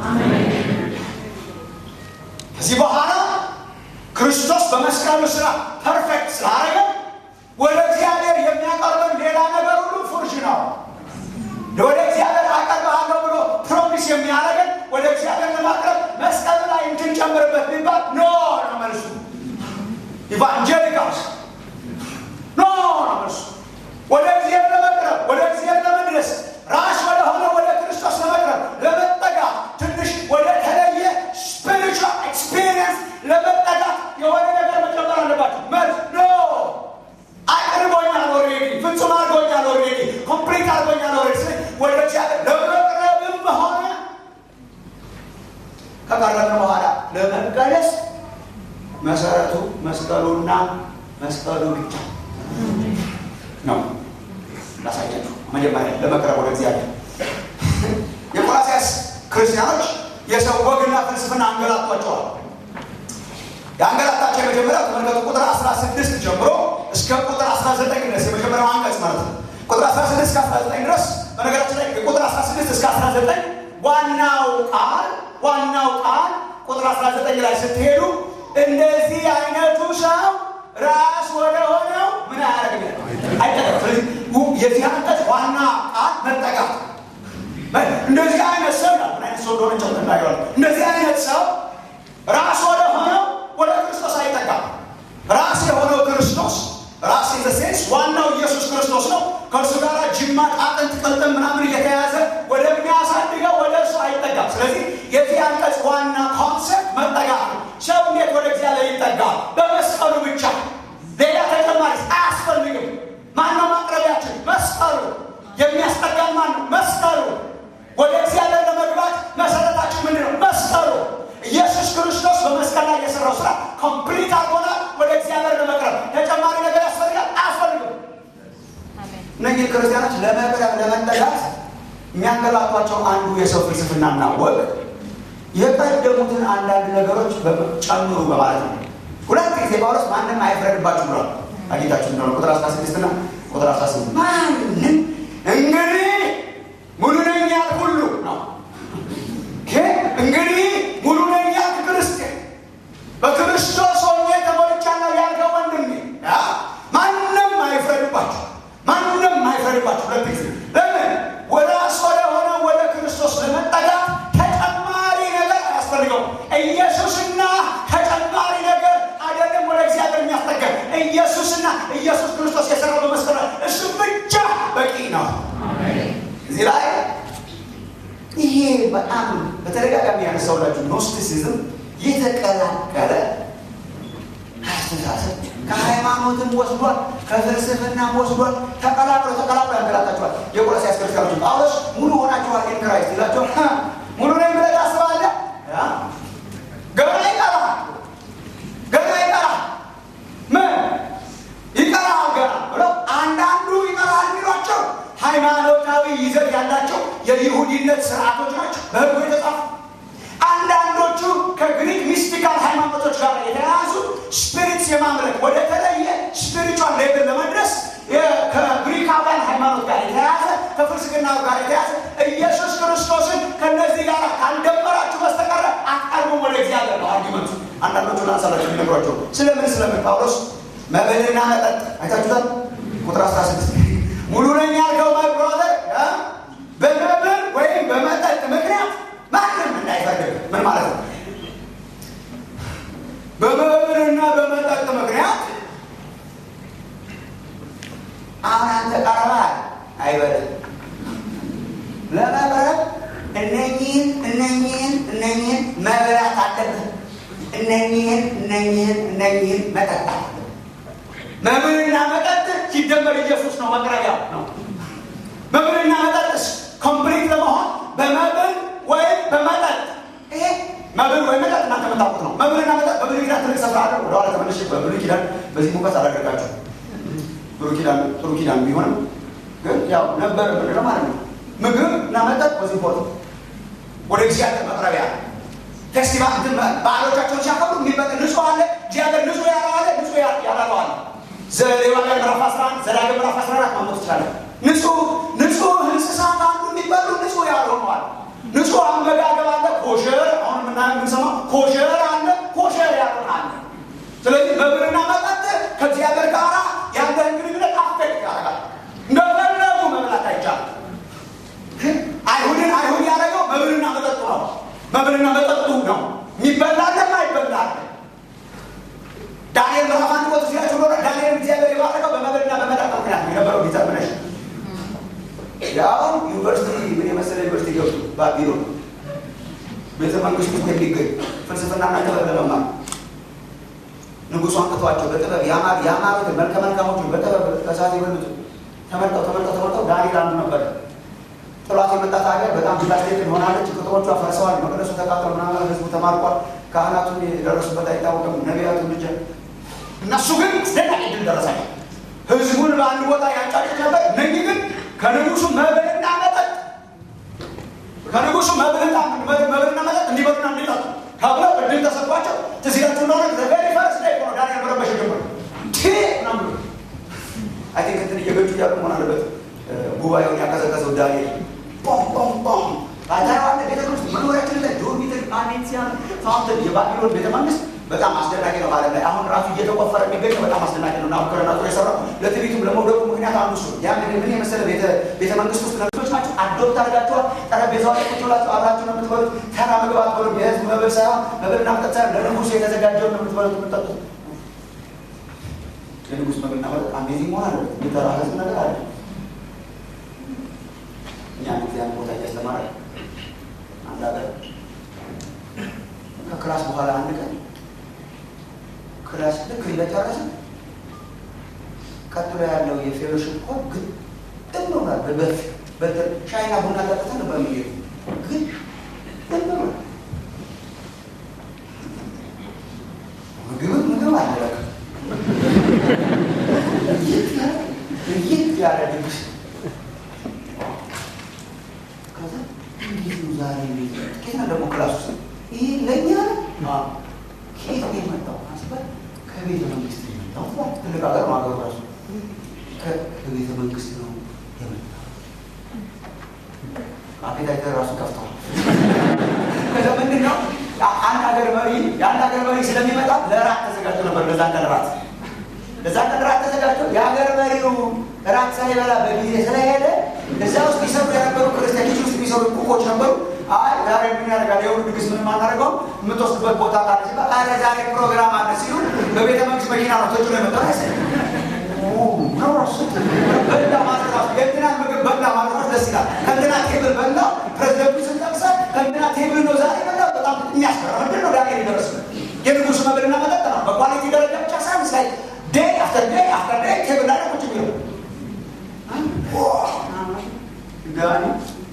ከዚህ በኋላ ክርስቶስ በመስቀሉ ስራ ፐርፌክት ስላደረገ ወደ እግዚአብሔር የሚያቀርበን ሌላ ነገር ሁሉ ፉርሽ ነው። ወደ እግዚአብሔር አቀርብሃለሁ ብሎ ፕሮሚስ የሚያደርገን ወደ እግዚአብሔር ለማቅረብ መስቀሉ ላይ እንድንጨምርበት ቢባል ኖ ነው መልሱ። ኢቫንጀሊካልስ ኖ ነው መልሱ። ወደ እግዚአብሔር ለመቅረብ ወደ እግዚአብሔር ለመድረስ ራስ ወደ ሆነ ወደ ክርስቶስ ለመቅረብ ለመጠጋ ትንሽ ወደ ተለየ ለመቀደስ መሰረቱ መስቀሉና መስቀሉ ብቻ ነው። ላሳያችሁ መጀመሪያ ለመቅረብ ወደ እግዚአብሔር የቆላስያስ ክርስቲያኖች የሰው ወግና ፍልስፍና አንገላቷቸዋል። የአንገላታቸው የመጀመሪያው ተመልከቱ፣ ቁጥር 16 ጀምሮ እስከ ቁጥር 19 ድረስ የመጀመሪያው አንቀጽ ማለት ነው። ቁጥር 16 እስከ 19 ድረስ በነገራችን ላይ ቁጥር 16 እስከ 19 ዋናው ቃል ዋናው ቃል ቁጥር 19 ላይ ስትሄዱ እንደዚህ አይነቱ ሰው ራስ ወደ ሆነው ምን ያደርግ አይጠቀም። ስለዚህ የዚህ አንቀጽ ዋና ቃል መጠቃት እንደዚህ አይነት ሰው ምን አይነት ሰው እንደሆነ ጨው እናየዋለን። እንደዚህ አይነት ሰው ራስ ወደ ሆነው ወደ ክርስቶስ አይጠጋም። ራስ የሆነው ክርስቶስ ራስ ኢንዘሴንስ ዋናው ኢየሱስ ክርስቶስ ነው። ከእርሱ ጋር ጅማት፣ አጥንት፣ ቅልጥም ምናምን እየተያያዘ ወደሚያሳድገው ወደ እርሱ አይጠጋም። ስለዚህ የዚህ አንቀጽ ዋና ኮንሰፕት መጠጋት ነው። ሰው እንዴት ወደ እግዚአብሔር ይጠጋል? በመስቀሉ ብቻ። ሌላ ተጨማሪ አያስፈልግም። ማነው ማቅረቢያችን? መስቀሉ። የሚያስጠጋን ማን ነው? መስቀሉ። ወደ እግዚአብሔር ለመግባት መሰረታችን ምንድን ነው? መስቀሉ። ኢየሱስ ክርስቶስ በመስቀል ላይ የሰራው ስራ ኮምፕሊት አድርጎናል። ወደ እግዚአብሔር ለመቅረብ ተጨማሪ ነገር ያስፈልጋል? አያስፈልግም። እነዚህ ክርስቲያኖች ለመቅረብ ለመጠጋት የሚያንገላቷቸው አንዱ የሰው ፍልስፍናና ወግ የቀደሙትን አንዳንድ ነገሮች ጨምሩ በማለት ነው። ሁለት ጊዜ ጳውሎስ ማንም አይፍረድባችሁ ብሏል። አጌታችሁ እንደሆነ ቁጥር 16 እና ቁጥር 18 ማንም እንግዲህ ሙሉ ነኝ ያልክ ሁሉ ነው። እንግዲህ ሙሉ ነኝ ያልክ ክርስቲያን በክርስቶስ ሆኜ ተሞልቻለሁ ያልከው ወንድሜ ማንም አይፍረድባችሁ፣ ማንም አይፍረድባችሁ። ሁለት ጊዜ ለምን ወደ ራስ ወደ ሆነ ወደ ክርስቶስ ለመጠጋት ተጨማሪ ነገር አያስፈልገውም። ኢየሱስና ተጨማሪ ነገር አይደለም ወደ እግዚአብሔር የሚያስጠጋን ኢየሱስና ኢየሱስ ክርስቶስ የሰራው በመስቀል እሱ ብቻ በቂ ነው። እዚህ ላይ ይሄ በጣም በተደጋጋሚ ያነሳውላችሁ ኖስቲሲዝም የተቀላቀለ አስተሳሰብ ከሃይማኖትም ወስዷል፣ ከፍልስፍናም ወስዷል። ተቀላቅሎ ተቀላቅሎ ያንገላታችኋል። የቆላስይስ ክርስቲያኖች ጳውሎስ ሙሉ ሆናችኋል ኢን ክራይስት ይላቸዋል። ሙሉ ነኝ ብለህ ታስባለህ? ገና ይቀራል፣ ገና ይቀራል። ምን ይቀራል ገና ብለው አንዳንዱ ይቀራል የሚሏቸው ሃይማኖታዊ ይዘት ያላቸው የይሁዲነት ስርዓቶች ናቸው በህጉ የተጻፉ። አንዳንዶቹ ከግሪክ ሚስቲካል ሃይማኖቶች ጋር የተያያዙ ስፒሪትስ የማምለክ ወደ ተለየ ስፒሪቹዋል ሌቭል ለመድረስ ከግሪካውያን ሃይማኖት ጋር የተያያዘ ከፍልስፍና ጋር የተያያዘ ኢየሱስ ክርስቶስን ከነዚህ ጋር ካልደመራችሁ በስተቀረ አትቀርቡም ወደ እግዚአብሔር ነው አርጊመንቱ። አንዳንዶቹ ላንሳላቸው የሚነግሯቸው ስለምን ስለምን ጳውሎስ መብልና መጠጥ አይታችሁታል። ቁጥር 16 ሙሉ ነኝ ያልከው ብሮዘር በመብል ወይም በመጠጥ ምክንያት ማንም እንዳይፈርድ ምን ማለት ነው? በመብልና በመጠጥ ምክንያት አሁን አንተ ቀርበሃል አይበልም። ለመቅረብ እነኚህን እነኚህን እነኚህን መብላት አለብህ። እነኚህን እነኚህን እነኚህን መጠጣት መብልና መጠጥ ሲደመር ኢየሱስ ነው መቅረቢያው ነው። መብልና መጠጥስ ኮምፕሊት ለመሆን በመብል ወይም በመጠጥ ይሄ መብል ወይም መጠጥ እናንተ የምታውቁት ነው። መብልና መጠጥ በብሉይ ኪዳን ትልቅ ስፍራ አለው። ወደኋላ ተመልሼ በብሉይ ኪዳን በዚህ ሙቀት አላደርጋችሁ ብሉይ ኪዳን ጥሩ ኪዳን ቢሆንም ግን ያው ነበር ምንድነው ማለት ነው። ምግብ እና መጠጥ በዚህ ፎቶ ወደ እግዚአብሔር መቅረቢያ ፌስቲቫል እንትን በዓሎቻቸውን ሲያከብሩ የሚበቅ ንጹህ አለ እግዚአብሔር ንጹህ ያለው አለ ንጹህ ያላለው አለ ዘሌዋውያን ምዕራፍ 11 ዘዳግም ምዕራፍ 14 ማንበብ ትችላለን። ንጹህ ንጹህ እንስሳት አሉ የሚበሉ ንጹህ ያልሆኑ አለ። ንጹህ አመጋገብ አለ ኮሸር፣ አሁን የምናየው የምንሰማው ኮሸር አለ፣ ኮሸር ያልሆነ አለ። ስለዚህ መብልና መጠጥ ከእግዚአብሔር ጋር ያለህን ግንኙነት አፌክት ያደርጋል። እንደፈለጉ መብላት አይቻልም። አይሁድን አይሁድ ያደረገው መብልና መጠጡ ነው። መብልና መጠጡ ነው የሚበላለም አይበላል። ዳንኤል ምዕራፍ አንድ ወጥ ሲላቸው ኖረ ዳንኤል እግዚአብሔር የባረከው በመብልና በመጠጥ ምክንያት የነበረው ዲተርሚኔሽ ያው ዩኒቨርሲቲ ምን የመሰለ ዩኒቨርሲቲ ገብቱ ባቢሎን ቤተ መንግስት ውስጥ የሚገኝ ፍልስፍናና ጥበብ ለመማር ንጉሱ አንቅቷቸው በጥበብ ያማሩትን መልከ መልካሞቹን በጥበብ ከሳት የበሉት ተመርጠው ተመርጠው ተመርጠው ዳንኤል አንዱ ነበር። ጥሏት የመጣት ሀገር በጣም ዲቫስቴት ሆናለች። ቅጥሮቿ ፈርሰዋል። መቅደሱ ተቃጥሎ ምናምን ህዝቡ ተማርኳል። ካህናቱን የደረሱበት አይታወቅም። ነቢያቱ ብቻ እነሱ ግን አስደናቂ ድል ደረሳቸው። ህዝቡን በአንድ ቦታ ያጫጩት ነበር። እነኚህ ግን ከንጉሱ መብልና መጠጥ ከንጉሱ መብልና መብልና መጠጥ እንዲበሉና እንዲጠጡ ተብለው እድል ተሰጥቷቸው ትዝ ይላችሁ እንደሆነ ዘቬሪ ፈርስ ላይ ሆነ ዳንኤል መረበሽ ጀመሩ። ቴ ምናምን ብሎ አይ ቲንክ እንትን እየገጩ እያሉ መሆን አለበት ጉባኤውን ያቀዘቀዘው ዳንኤል ቦም ቦም ቦም ታታዋለ ቤተ መንግስት መኖሪያችን ላይ ዶርሚተሪ አኔንሲያን ፋውንተን የባቢሎን ቤተ መንግስት በጣም አስደናቂ ነው ማለት ላይ አሁን ራሱ እየተቆፈረ የሚገኘው በጣም አስደናቂ ነው። ናቡከደነፆር የሰራው ለትዕቢቱም ለመውደቁ ምክንያት አንዱ እሱ ያ እንግዲህ ምን የመሰለ ቤተ መንግስት ውስጥ ነብሶች ናቸው። አዶፕት አድርጋችኋል። ጠረጴዛው ላይ ቁጭ ብላችሁ አብራችሁ ነው የምትበሉት። ተራ ምግብ አትበሉም። የህዝብ መብል ሳይሆን መብልና መጠጥ ሳይሆን ለንጉሱ የተዘጋጀውን ነው የምትበሉት የምትጠጡት። የንጉስ መብልና መጠጥ አሜዚንግ መሆን አለበት። የሚጠራ ህዝብ ነገር አለ። እኛ ጊዜያን ቦታ እያስተማረ አንድ ሀገር ከክላስ በኋላ አንድ ቀን ክላስ ልክ እንደጨረሰ ቀጥሎ ያለው የፌሎሽፕ ኮድ ግን ጥም ብሏል። በፊት ሻይና ቡና ጠጥተን ነበር የሚሄዱ ግን ጥም ብሏል። ምግብም ምግብ አለበቅ ይት ያለ ድግስ ከዛ እንዴት ነው ዛሬ ቤት ኬት ነው ደግሞ ክላስ ውስጥ ይሄ ለእኛ ከየት ነው የመጣው አስበል ከቤተ መንግስት የመጣው ትልቅ ሀገር ነው ሀገሩ ራሱ ከቤተ መንግስት ነው የመጣው አፔታይተር ራሱ ከፍተዋል ከዛ ምንድን ነው አንድ ሀገር መሪ የአንድ ሀገር መሪ ስለሚመጣ ለራት ተዘጋጅቶ ነበር ለዛ ቀን ራት ለዛ ቀን ራት ተዘጋጅቶ የሀገር መሪው ራት ሳይበላ በጊዜ ስለሄደ እዛ ውስጥ ይሰሩ የነበሩ ክርስቲያኖች ውስጥ የሚሰሩ ኩኮች ነበሩ አይ ዛሬ ምን ያደርጋል? የሁሉ ድግስ ምን ማናደርገው የምትወስድበት ቦታ ካለ ሲባል አረ ዛሬ ፕሮግራም አለ ሲሉ በቤተ መንግስት መኪና ነው ተጭኖ የመጣው ያሰ በላ ማድረስ የእንትና ምግብ በላ ማድረስ ደስ ይላል። ከእንትና ቴብል በላ ፕሬዚደንቱ ስንጠቅሰ ከእንትና ቴብል ነው ዛሬ በላ በጣም የሚያስፈራ ምንድን ነው ዳንኤል ይደረስ የንጉሱ መብልና መጠጥ ነው። በኳሊቲ ደረጃ ብቻ ሳይሆን ላይ ዴይ አፍተር ዴይ አፍተር ዴይ ቴብል ላይ ቁጭ የሚለው ጋኒ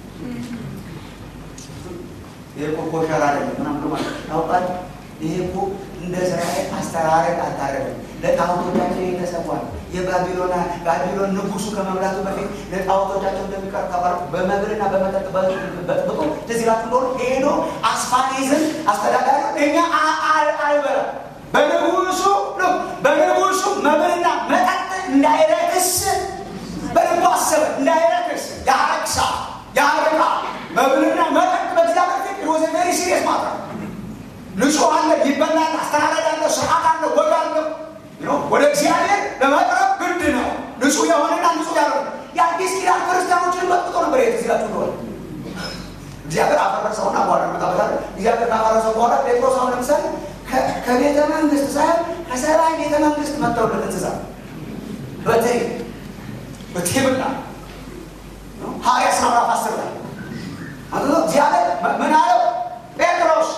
ይሄ እኮ ኮሸር አይደለም ምናምን ማለት ታውቃለህ። ይሄ እኮ እንደ እስራኤል አስተራረቅ አታረግም። ለጣዖቶቻቸው የተሰዋል። የባቢሎና ባቢሎን ንጉሱ ከመብላቱ በፊት ለጣዖቶቻቸው እንደሚቀር ተባሉ። በመብልና በመጠጥ በጥብጦ እንደዚህ ላችሁ እንደሆነ ሄዶ አስፋኔዝን አስተዳዳሪ እኛ አልበላ በንጉሱ በንጉሱ መብልና መጠጥ እንዳይረክስ በልቡ አሰበ። እንዳይረክስ ያረክሳ ያርቃ መብልና መጠጥ በእግዚአብሔር ፊት ሮዘ ቬሪ ሲሪየስ ማለት ነው። ንጹህ አለ፣ ይበላል፣ አስተዳደር አለ፣ ስርዓት አለ፣ ወግ አለ። ወደ እግዚአብሔር ለመቅረብ ግድ ነው። ንጹህ የሆነና ንጹህ ያልሆነ የአዲስ ኪዳን ክርስቲያኖችን መጥቶ ነበር የተዚላችሁ እንደሆነ እግዚአብሔር አፈረሰውና በኋላ መጣበታል። እግዚአብሔር ካፈረሰው በኋላ ጴጥሮስ አሁን ለምሳሌ ከቤተ መንግስት ሳይሆን ከሰማይ ቤተ መንግስት መጥተውለት እንስሳ በትሪ በቴብላ ሐዋርያት ሥራ ምዕራፍ አስር ላይ እግዚአብሔር ምን አለው? ጴጥሮስ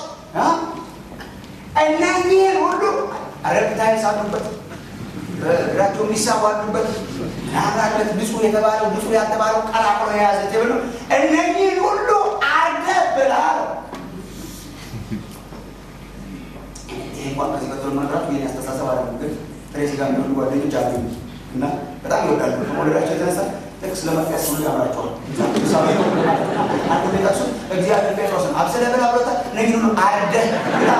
እነኚህን ሁሉ ረብታይስ አሉበት፣ እግራቸው የሚሳቡ አሉበት፣ ምናምናለት ንጹህ የተባለው ንጹህ ያልተባለው ቀላቅሎ የያዘ ቴብል ነው። እነኚህን ሁሉ አርገህ ብላ አለው። ይህ እንኳን ከዚህ ቀጥሎ መጥራት ይህን ያስተሳሰብ አለ ግን ጥሬ ስጋ የሚሆኑ ጓደኞች አሉ እና በጣም ይወዳሉ። ከመውደዳቸው የተነሳ ጥቅስ ለመጥቀስ ሁሉ ያምራቸዋል። አንዱ ሊጠቅሱ እግዚአብሔር ጴጥሮስን አብስለ ብላ ብሎታል። እነዚህ ሁሉ አርደህ ብላ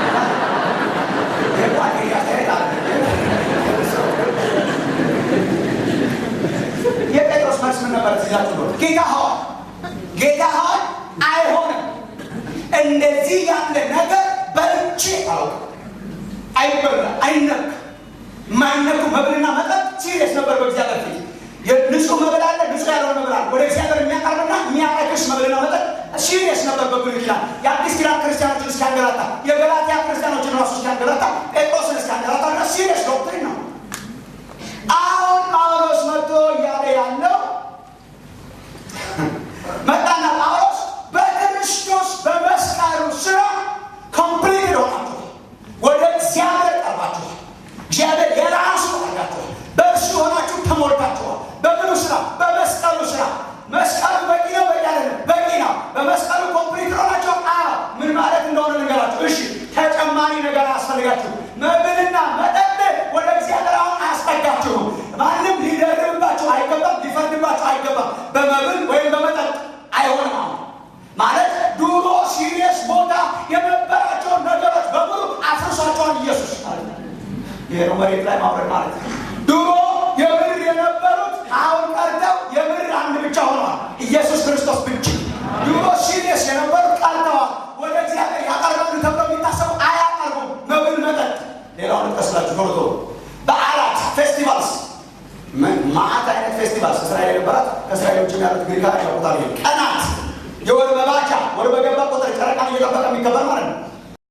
የጴጥሮስ መልስ ምን ነበር? ትዛችሁ ነው ጌታ ሆይ ጌታ ሆይ አይሆንም፣ እንደዚህ ያለ ነገር በልቼ አላውቅም። አይበላ አይነክ የማይነኩ መብልና መጠጥ ሲሪየስ ነበር በእግዚአብሔር ፊት ንጹህ መብል አለ፣ ንጹህ ያልሆነ መብል አለ። ወደ እግዚአብሔር የሚያቀርብና የሚያረክስ መብልና መጠጥ ሲሪየስ ነበር በብሉይ ኪዳን። የአዲስ ኪዳን ክርስቲያኖችን እስኪያንገላታ፣ የገላትያ ክርስቲያኖችን ራሱ እስኪያንገላታ፣ ጴጥሮስን እስኪያንገላታ ድረስ ሲሪየስ ዶክትሪን ነው። አሁን ጳውሎስ መጥቶ እያለ ያለው መጣና ጳውሎስ በክርስቶስ በመስቀሉ ስራ ኮምፕሊት ሆናችኋል፣ ወደ እግዚአብሔር ቀርባችኋል፣ እግዚአብሔር የራሱ አድርጋችኋል፣ በእርሱ ሆናችሁ ተሞልታችኋል። በምኑ ስራ? በመስቀሉ ስራ። መስቀሉ በቂ ነው፣ በቂ አይደለም? በቂ ነው። በመስቀሉ ኮምፕሊት ሆናችሁ አ ምን ማለት እንደሆነ ልንገራችሁ። እሺ ተጨ ነገር አያስፈልጋችሁ። መብልና መጠጥ ወደ እግዚአብሔር አሁን አያስጠጋችሁ። ማንም ሊደርብባችሁ አይገባም፣ ሊፈርድባችሁ አይገባም። በመብል ወይም በመጠጥ አይሆንም። አሁን ማለት ድሮ ሲሪየስ ቦታ የነበራቸውን ነገሮች በሙሉ አፍርሷቸዋል ኢየሱስ ማለት ነው። ይሄ ነው መሬት ላይ ማውረድ ማለት ነው። ድሮ የምድር የነበሩት አሁን ቀርተው የምድር አንድ ብቻ ሆነዋል፣ ኢየሱስ ክርስቶስ ብቻ። ድሮ ሲሪየስ የነበሩት ቀርተዋል። ወደ እግዚአብሔር ያቀርባሉ ተብለው የሚታሰቡ አያቀርቡም። መብል፣ መጠጥ። ሌላውን ልጥቀስላችሁ ቶሎ ቶሎ። በዓላት፣ ፌስቲቫልስ፣ ማአት አይነት ፌስቲቫልስ እስራኤል የነበራት ከእስራኤል ውጭ ያሉት ግሪካውያን ያውቁታል። ይሄ ቀናት፣ የወር መባቻ፣ ወር በገባ ቁጥር ጨረቃን እየጠበቀ የሚከበር ማለት ነው።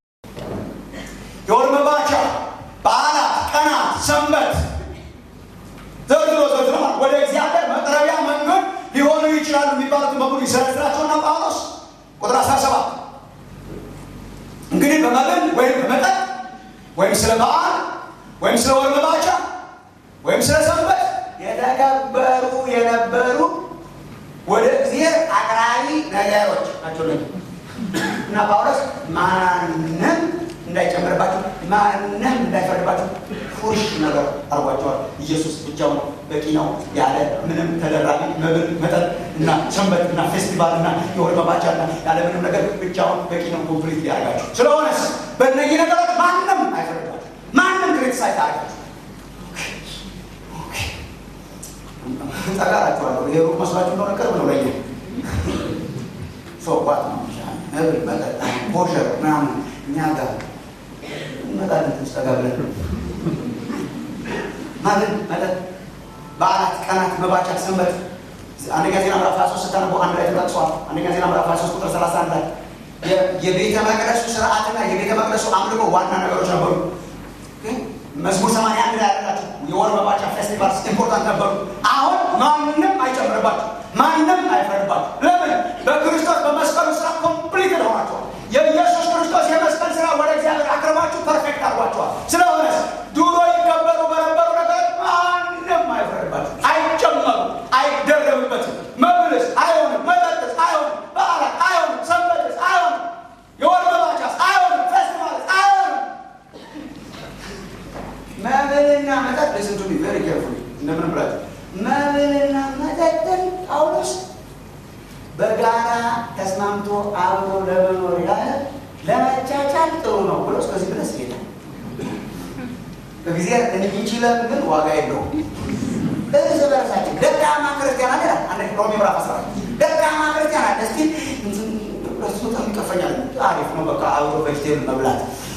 የወር መባቻ፣ በዓላት፣ ቀናት፣ ሰንበት ዘርዝሮ ዘርዝሮ ወደ እግዚአብሔር መቅረቢያ መንገድ ሊሆኑ ይችላሉ የሚባሉትን በሙሉ ይዘረዝራቸውና ጳውሎስ ቁጥር 17 እንግዲህ በመብል ወይም በመጠጥ ወይም ስለ በዓል ወይም ስለ ወር መባቻ ወይም ስለ ሰንበት የተከበሩ የነበሩ ወደ እግዚአብሔር አቅራቢ ነገሮች ናቸው እና ጳውሎስ ማንም እንዳይጨምርባችሁ ማንም እንዳይፈርድባችሁ ፉርሽ ነገር አርጓቸዋል። ኢየሱስ ብቻውን በቂ ነው ያለ ምንም ተደራቢ መብል መጠጥ እና ሰንበት እና ፌስቲቫል እና የወር መባቻ እና ያለ ምንም ነገር ብቻውን በቂ ነው። ኮምፕሊት ሊያደርጋችሁ ስለሆነስ በእነዚህ ነገሮች ማንም አይፈርድባችሁ፣ ማንም ክሪቲሳይዝ አያደርጋችሁ። ጠጋራችኋለሁ። ይሄ ሩቅ መስሏችሁ እንደሆነ ቅርብ ነው ለኛ ሶባት ነው መብል መጠጥ ኮሸር ምናምን እኛ ጋር እንመጣለን ትንሽ ጠጋ ብለን ማለት መጠጥ በዓላት፣ ቀናት፣ መባቻ፣ ሰንበት አንደኛ ዜና ምዕራፍ 23 ስታነቡ አንድ ላይ ተጠቅሷል። አንደኛ ዜና ምዕራፍ 23 ቁጥር 31 ላይ የቤተ መቅደሱ ስርዓትና የቤተ መቅደሱ አምልኮ ዋና ነገሮች ነበሩ። መዝሙር 81 ላይ ያላችሁ የወር መባቻ ፌስቲቫልስ ኢምፖርታንት ነበሩ። አሁን ማንም አይጨምርባችሁ፣ ማንም አይፈርድባችሁ። ለምን? በክርስቶስ በመስቀሉ ስራ ኮምፕሊት ሆናችኋል። የኢየሱስ ክርስቶስ የመስቀል ስራ ወደ እግዚአብሔር አቅርባችሁ ፐርፌክት አድርጓችኋል። ስለሆነ ድሮ ይከበሩ በነበሩ ነገር ማንም አይፈርድባችሁ፣ አይጨመሩ፣ አይደረብበትም። መብልስ አይሆንም፣ መጠጥስ አይሆንም፣ በዓላት አይሆንም፣ ሰንበትስ አይሆንም፣ የወር መባቻስ አይሆንም፣ ፌስቲቫልስ አይሆንም። መብልና መጠጥ ሊስን ቱ ቢ ቬሪ ኬርፉሊ እንደምን ብላችሁ መብልና መጠጥን ጳውሎስ በጋራ ተስማምቶ አብሮ ለመኖር ያለ ለመቻቻል ጥሩ ነው ብሎ እስከዚህ ድረስ ይሄዳል። እግዚአብሔር እንዲችለን ግን ዋጋ የለውም። እርስ በርሳችን ደካማ ክርስቲያን አለ አንድ ሮሜ ምዕራፍ አስራ ደካማ ክርስቲያን አለ እስቲ እሱ በጣም ይቀፈኛል። አሪፍ ነው በቃ አብሮ ቬጅቴብል መብላት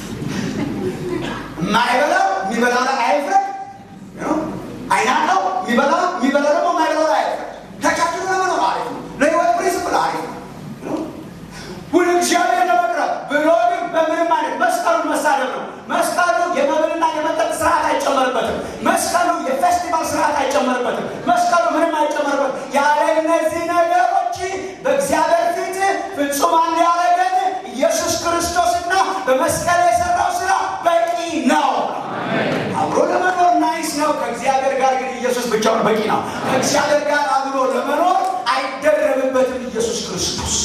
የማይበላው የሚበላ ላይ አይፍረድ፣ አይናቀው የሚበላ የሚበላ ደግሞ የማይበላ ላይ አይፍረድ። ተቻችሎ ለመኖር አሪፍ ነው። ለህይወት ፕሪንስፕል አሪፍ ነው። ወደ እግዚአብሔር ለመቅረብ ብሎ ግን በምንም አይነት መስቀሉን መሳደብ ነው። መስቀሉ የመብልና የመጠጥ ስርዓት አይጨመርበትም። መስቀሉ የፌስቲቫል ስርዓት አይጨመርበትም። መስቀሉ ምንም አይጨመርበትም። ያለ እነዚህ ነገሮች በእግዚአብሔር ፊት ፍጹማን ሊያደርገን ኢየሱስ ክርስቶስና በመስቀል የሰራው ስራ በቂ ነው። አብሮ ለመኖር ናይስ ነው። ከእግዚአብሔር ጋር ግን ኢየሱስ ብቻውን በቂ ነው። ከእግዚአብሔር ጋር አብሮ ለመኖር አይደረብበትም ኢየሱስ ክርስቶስ።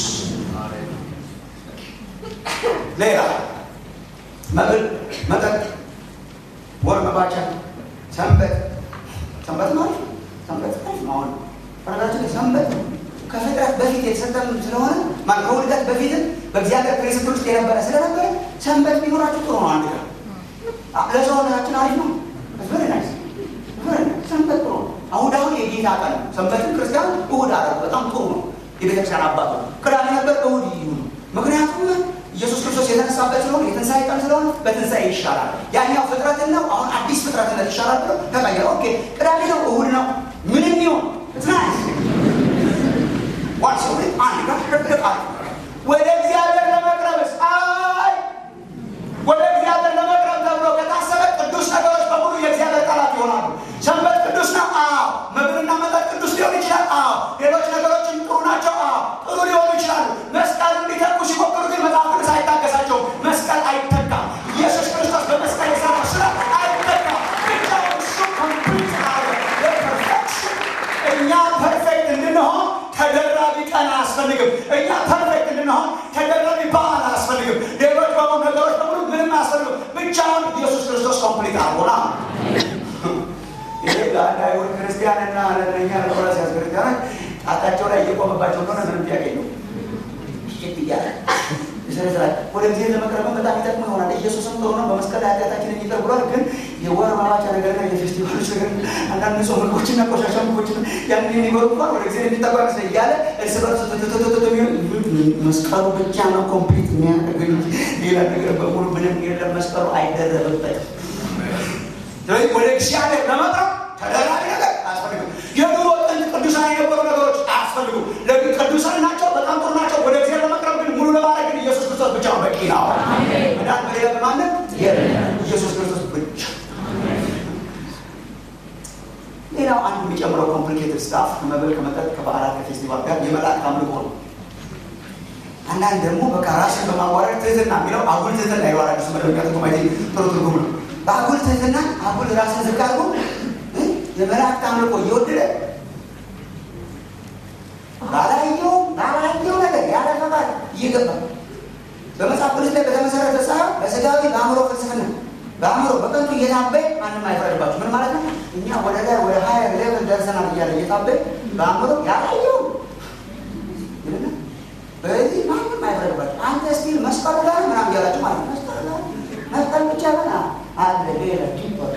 ሌላ መብል፣ መጠጥ፣ ወር መባቻ፣ ሰንበት ሰንበት ማለት ሰንበት አሁን በነገራችን ላይ ሰንበት ከፍጥረት በፊት የተሰጠን ስለሆነ ማለት ከውልደት በፊትም በእግዚአብሔር ፕሪንስፕል ውስጥ የነበረ ስለነበረ ሰንበት ቢኖራችሁ ጥሩ ነው። አንድ ቀን ለሰውነታችን አሪፍ ነው። ቨሪ ናይስ ሰንበት ጥሩ ነው። አሁን አሁን የጌታ ቀን ሰንበትን ክርስቲያኑ እሁድ አደረጉ። በጣም ጥሩ ነው። የቤተክርስቲያን አባቶ ቅዳሜ ነበር፣ እሁድ ይሁኑ። ምክንያቱም ኢየሱስ ክርስቶስ የተነሳበት ስለሆነ የትንሣኤ ቀን ስለሆነ በትንሣኤ ይሻላል። ያኛው ፍጥረትን ነው፣ አሁን አዲስ ፍጥረትነት ይሻላል ብሎ ተቀየረ። ኦኬ ቅዳሜ ነው፣ እሁድ ነው፣ ምንም ይሁን ናይስ ዋንስ አንድ ጋር ሸቅቅ ወደ እግዚአብሔር ለመቅረብስ አይ ወደ እግዚአብሔር ለመቅረብ ተብሎ ከታሰበ ቅዱስ ነገሮች በሙሉ የእግዚአብሔር ጠላት ይሆናሉ። ሰንበት ቅዱስ ነው። አዎ። መብልና መጠጥ ቅዱስ ሊሆን ይችላል። አዎ። ሌሎች ነገሮችም ጥሩ ናቸው። አዎ፣ ጥሩ ሊሆኑ ይችላሉ። መስቀል እንዲተኩ ሲሞክሩ ግን መጽሐፍ ቅዱስ አይታገሳቸውም። መስቀል አይተካም። ኢየሱስ ክርስቶስ በመስቀል የሰራው ስራ አይተካም። ብቻውን እሱ ኮምፕሊት አለ ለፐርፌክሽን እኛ ፐርፌክት እንድንሆን ተደራቢ ቀን አያስፈልግም። እኛ ፐርፌክት እንድንሆን ተደራቢ በዓል ብቻውን ኢየሱስ ክርስቶስ ኮምፕሊት አልሆና ይሄ ለአንድ አይሁድ ክርስቲያንና ለእኛ ለቆላስይስ ክርስቲያኖች ጣታቸው ላይ እየቆመባቸው እንደሆነ ምንም ጥያቄ የለውም። ሽት እያለ ይሰረስራል። ወደ ጊዜ ለመቅረብም በጣም ይጠቅሙ ይሆናል። ኢየሱስም ጥሩ ነው፣ በመስቀል ኃጢአታችንን ይቅር ብሏል። ግን የወር ማባቻ ነገርና የፌስቲቫሎች ነገር አንዳንድ ሰው ምግቦችና ቆሻሻ ምግቦችን ያንን የሚበሉ እንኳን ወደ ጊዜ የሚጠጓ መስለ እያለ እርስ በርስ ትትትትት የሚሆን መስቀሉ ብቻ ነው ኮምፕሊት የሚያደርግ እንጂ ሌላ ነገር በሙሉ ምንም የለም። መስቀሉ አይደረብበትም። ስለዚህ ወደ እግዚአብሔር ለመቅረብ ተደራቢ ነገር አያስፈልግም። የድሮ ጥንት ቅዱሳን የነበሩ ነገሮች አያስፈልጉም። ቅዱሳን ናቸው፣ በጣም ጥሩ ናቸው። ወደ እግዚአብሔር ለመቅረብ ግን ሙሉ ለማድረግ ግን ኢየሱስ ክርስቶስ ብቻ በቂ ነው። መዳን በሌላ በማንም ኢየሱስ ክርስቶስ ብቻ። ሌላው አንድ የሚጨምረው ኮምፕሊኬትድ ስታፍ ከመብል ከመጠጥ ከበዓላት ከፌስቲቫል ጋር የመላእክት አምልኮ ነው። አንዳንድ ደግሞ በቃ ራስን በማዋረድ ትህትና የሚለው አጉል ትህትና ይዋራ ስ መደበኛ ትርጉም አይ ጥሩ ትርጉም ነው። በአጉል ትህትና አጉል ራስን ዝቅ አድርጎ የመላእክት አምልኮ እየወደደ ባላየው ባላየው ነገር ያለ ፈቃድ እየገባ በመጽሐፍ ቅዱስ ላይ በተመሰረተ ሳይሆን በስጋዊ በአእምሮ ፍልስፍና በአእምሮ በከንቱ እየታበይ ማንም አይፈረድባችሁ። ምን ማለት ነው? እኛ ወደ ላይ ወደ ሀያ ሌቭል ደርሰናል እያለ እየታበይ በአእምሮ ያላየው በዚህ ማንም አይፈረድባችሁ። አንተ ስቲል መስቀሉ ጋር ምናምን እያላችሁ ማለት ነው። መስቀሉ ጋር መስቀል ብቻ በና አለ ሌላ ዲፐር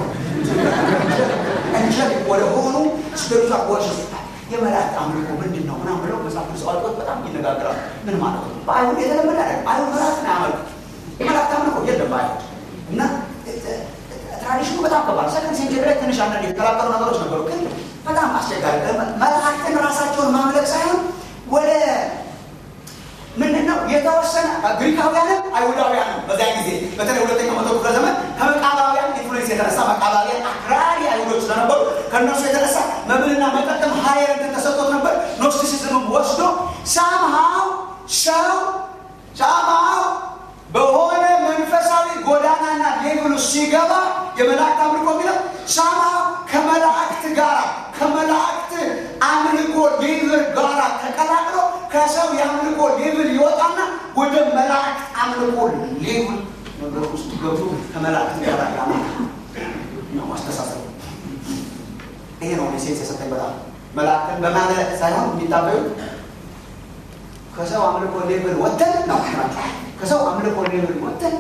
እንጀል ወደ ሆኑ ስፒሪቹዋል ወርሽፕ የመላእክት አምልኮ ምንድን ነው ምናምን ብለው መጽሐፍ ቅዱስ አዋቂዎች በጣም ይነጋገራሉ። ምን ማለት ነው? በአይሁድ የተለመደ አይደለም። አይሁድ መላእክትን አያመልኩ። የመላእክት አምልኮ የለም በአይሁድ እና ትራዲሽኑ በጣም ከባድ ሰከንድ ሴንቸሪ ላይ ትንሽ አንዳንድ የተከራከሩ ነገሮች ነበሩ፣ ግን በጣም አስቸጋሪ መላእክትን ራሳቸውን ማምለክ ሳይሆን ወደ ምንድን ነው የተወሰነ ግሪካውያንም አይሁዳውያንም በዚያ ጊዜ በተለይ ሁለተኛው መቶ ክፍለ ዘመን ከመቃባውያን ኢንፍሉዌንስ የተነሳ መቃባውያን አክራሪ አይሁዶች ስለነበሩ ከእነሱ የተነሳ መብልና መጠጥም ሀየር እንትን ተሰጥቶት ነበር። ኖስቲሲዝምም ወስዶ ሳምሃው ሰው ሳምሃው በሆነ መንፈሳዊ ጎዳናና ሌቭሉ ሲገባ የመላእክት አምልኮ የሚለው ሳምሃው ከመላእክት ጋር ከመላእክት አምልኮ ሌቭል ጋር ተቀላቅሎ ከሰው የአምልኮ ሌቭል ይወጣና ወደ መላእክት አምልኮ ሌቭል ነገር ውስጥ ገብቶ ከመላእክት ጋር ያመልክ ነው አስተሳሰብ። ይሄ ነው ሴንስ የሰጠኝ በጣም መላእክትን በማምለክ ሳይሆን የሚታበዩት ከሰው አምልኮ ሌቭል ወተን ነው ናቸው። ከሰው አምልኮ ሌቭል ወተን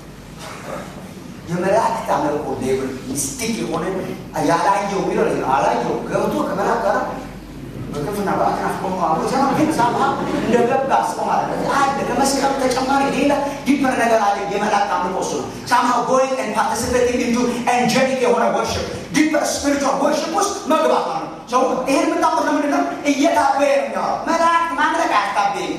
የመላእክት አምልኮ ሌቭል ሚስቲክ የሆነ ያላየው የሚለው ነው። አላየው ገብቶ ከመላእክት ጋር በክፍና በአክናፍ ቆሞ አብሮ ሰማ ግን ሳምሃ እንደገባ አስቆ ማለት ነው። አንድ ከመስቀሉ ተጨማሪ ሌላ ዲፐር ነገር አለ። የመላእክት አምልኮ እሱ ነው። ሳምሃ ጎይንግ ኤንድ ፓርቲሲፔቲንግ ኢንቱ ኤንጀሊክ የሆነ ወርሽፕ ዲፐር ስፒሪቹዋል ወርሽፕ ውስጥ መግባት ማለት ነው። ሰው ይህን የምታውቁት ለምንድን ነው? እየታበየ ነው የሚያወራው። መላእክት ማምለክ አያስታበይም፣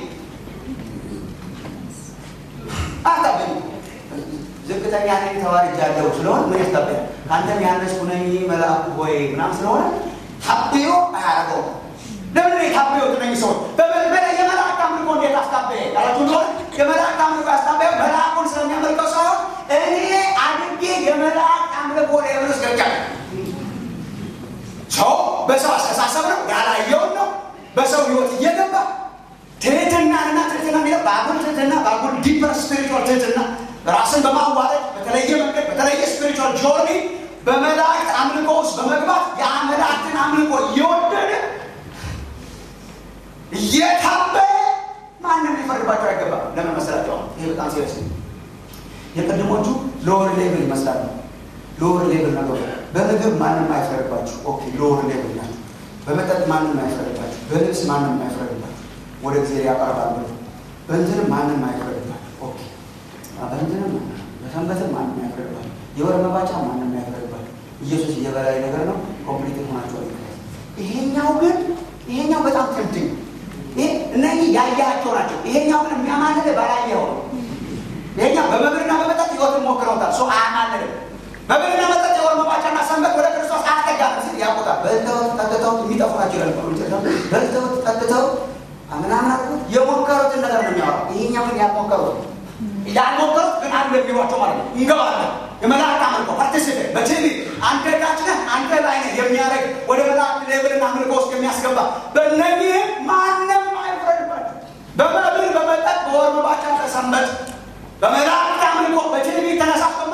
አያስታበይም። ዝቅተኛ ነኝ ተዋርጃለሁ ስለሆነ ምን ያስታበያል? ከአንተም ያነስኩ ነኝ መልአኩ ሆይ ምናምን ስለሆነ ታብዮ አያደርገውም። ለምን የታበዩ እነኚህ ሰዎች የመላእክት አምልኮ እንዴት አስታበየ ያላችሁ እንደሆነ የመላእክት አምልኮ ያስታበየው መልአኩን ስለሚያመልከው ሳይሆን እኔ አድጌ የመላእክት አምልኮ ሌብል ውስጥ ገብቻለሁ። ሰው በሰው አስተሳሰብ ነው ያላየውን ነው በሰው ህይወት እየገባ ትህትናንና ትህትና የሚለው በአጉል ትህትና በአጉል ዲፐር ስፒሪቹዋል ትህትና ራስን በማዋረድ በተለየ መንገድ በተለየ ስፒሪቹዋል ጆርኒ በመላእክት አምልኮ ውስጥ በመግባት የመላእክትን አምልኮ እየወደደ እየታበየ ማንም ሊፈርድባቸው አይገባም። ለምን መሰላቸው? ይሄ በጣም ሲሪየስ ነው። የቅድሞቹ ሎወር ሌቭል ይመስላሉ። ሎወር ሌቭል ነገሩ በምግብ ማንም አይፈርድባችሁ። ኦኬ ሎወር ሌቭል ናቸው። በመጠጥ ማንም አይፈርድባችሁ። በልብስ ማንም አይፈርድባችሁ። ወደ ጊዜ ያቀርባሉ። በእንትንም ማንም አይፈርድባችሁ። ኦኬ በእንትንም በሰንበትም ማንም አይፈርድባችሁ። የወር መባቻ ማንም አይፈርድባችሁ። ኢየሱስ የበላይ ነገር ነው። ኮምፕሊት ሆናቸው ይሄኛው ግን ይሄኛው በጣም ትምትኝ እነዚህ ያያቸው ናቸው። ይሄኛው ግን የሚያማልል ባላየው ነው። ይሄኛው በመብልና በመጠጥ ህይወትን ሞክረውታል። ሰው አያማልልም። መብልና መጠጥ የወር መባቻና ሰንበት ወደ ክርስቶስ አያጠጋም ሲል ያውቁታል። በልተውት ጠጥተውት የሚጠፉ ናቸው ይላል። በልተውት ጠጥተውት ምናምን አድርገው የሞከሩትን ነገር ነው የሚያወራው። ይሄኛው ግን ያልሞከሩት ያልሞከሩት ግን አሉ የሚሏቸው ማለት ነው። እንገባለን የመላእክት አምልኮ ፓርቲሲፔት በቲቪ አንተ ታች ነህ አንተ ላይ ነህ የሚያደርግ ወደ መላእክት ሌብልና አምልኮ ውስጥ የሚያስገባ በእነዚህም ማንም አይፍረድባቸው። በመብል በመጠጥ በወር መባቻ ተሰንበት በመላእክት አምልኮ በቲቪ ተነሳስቶ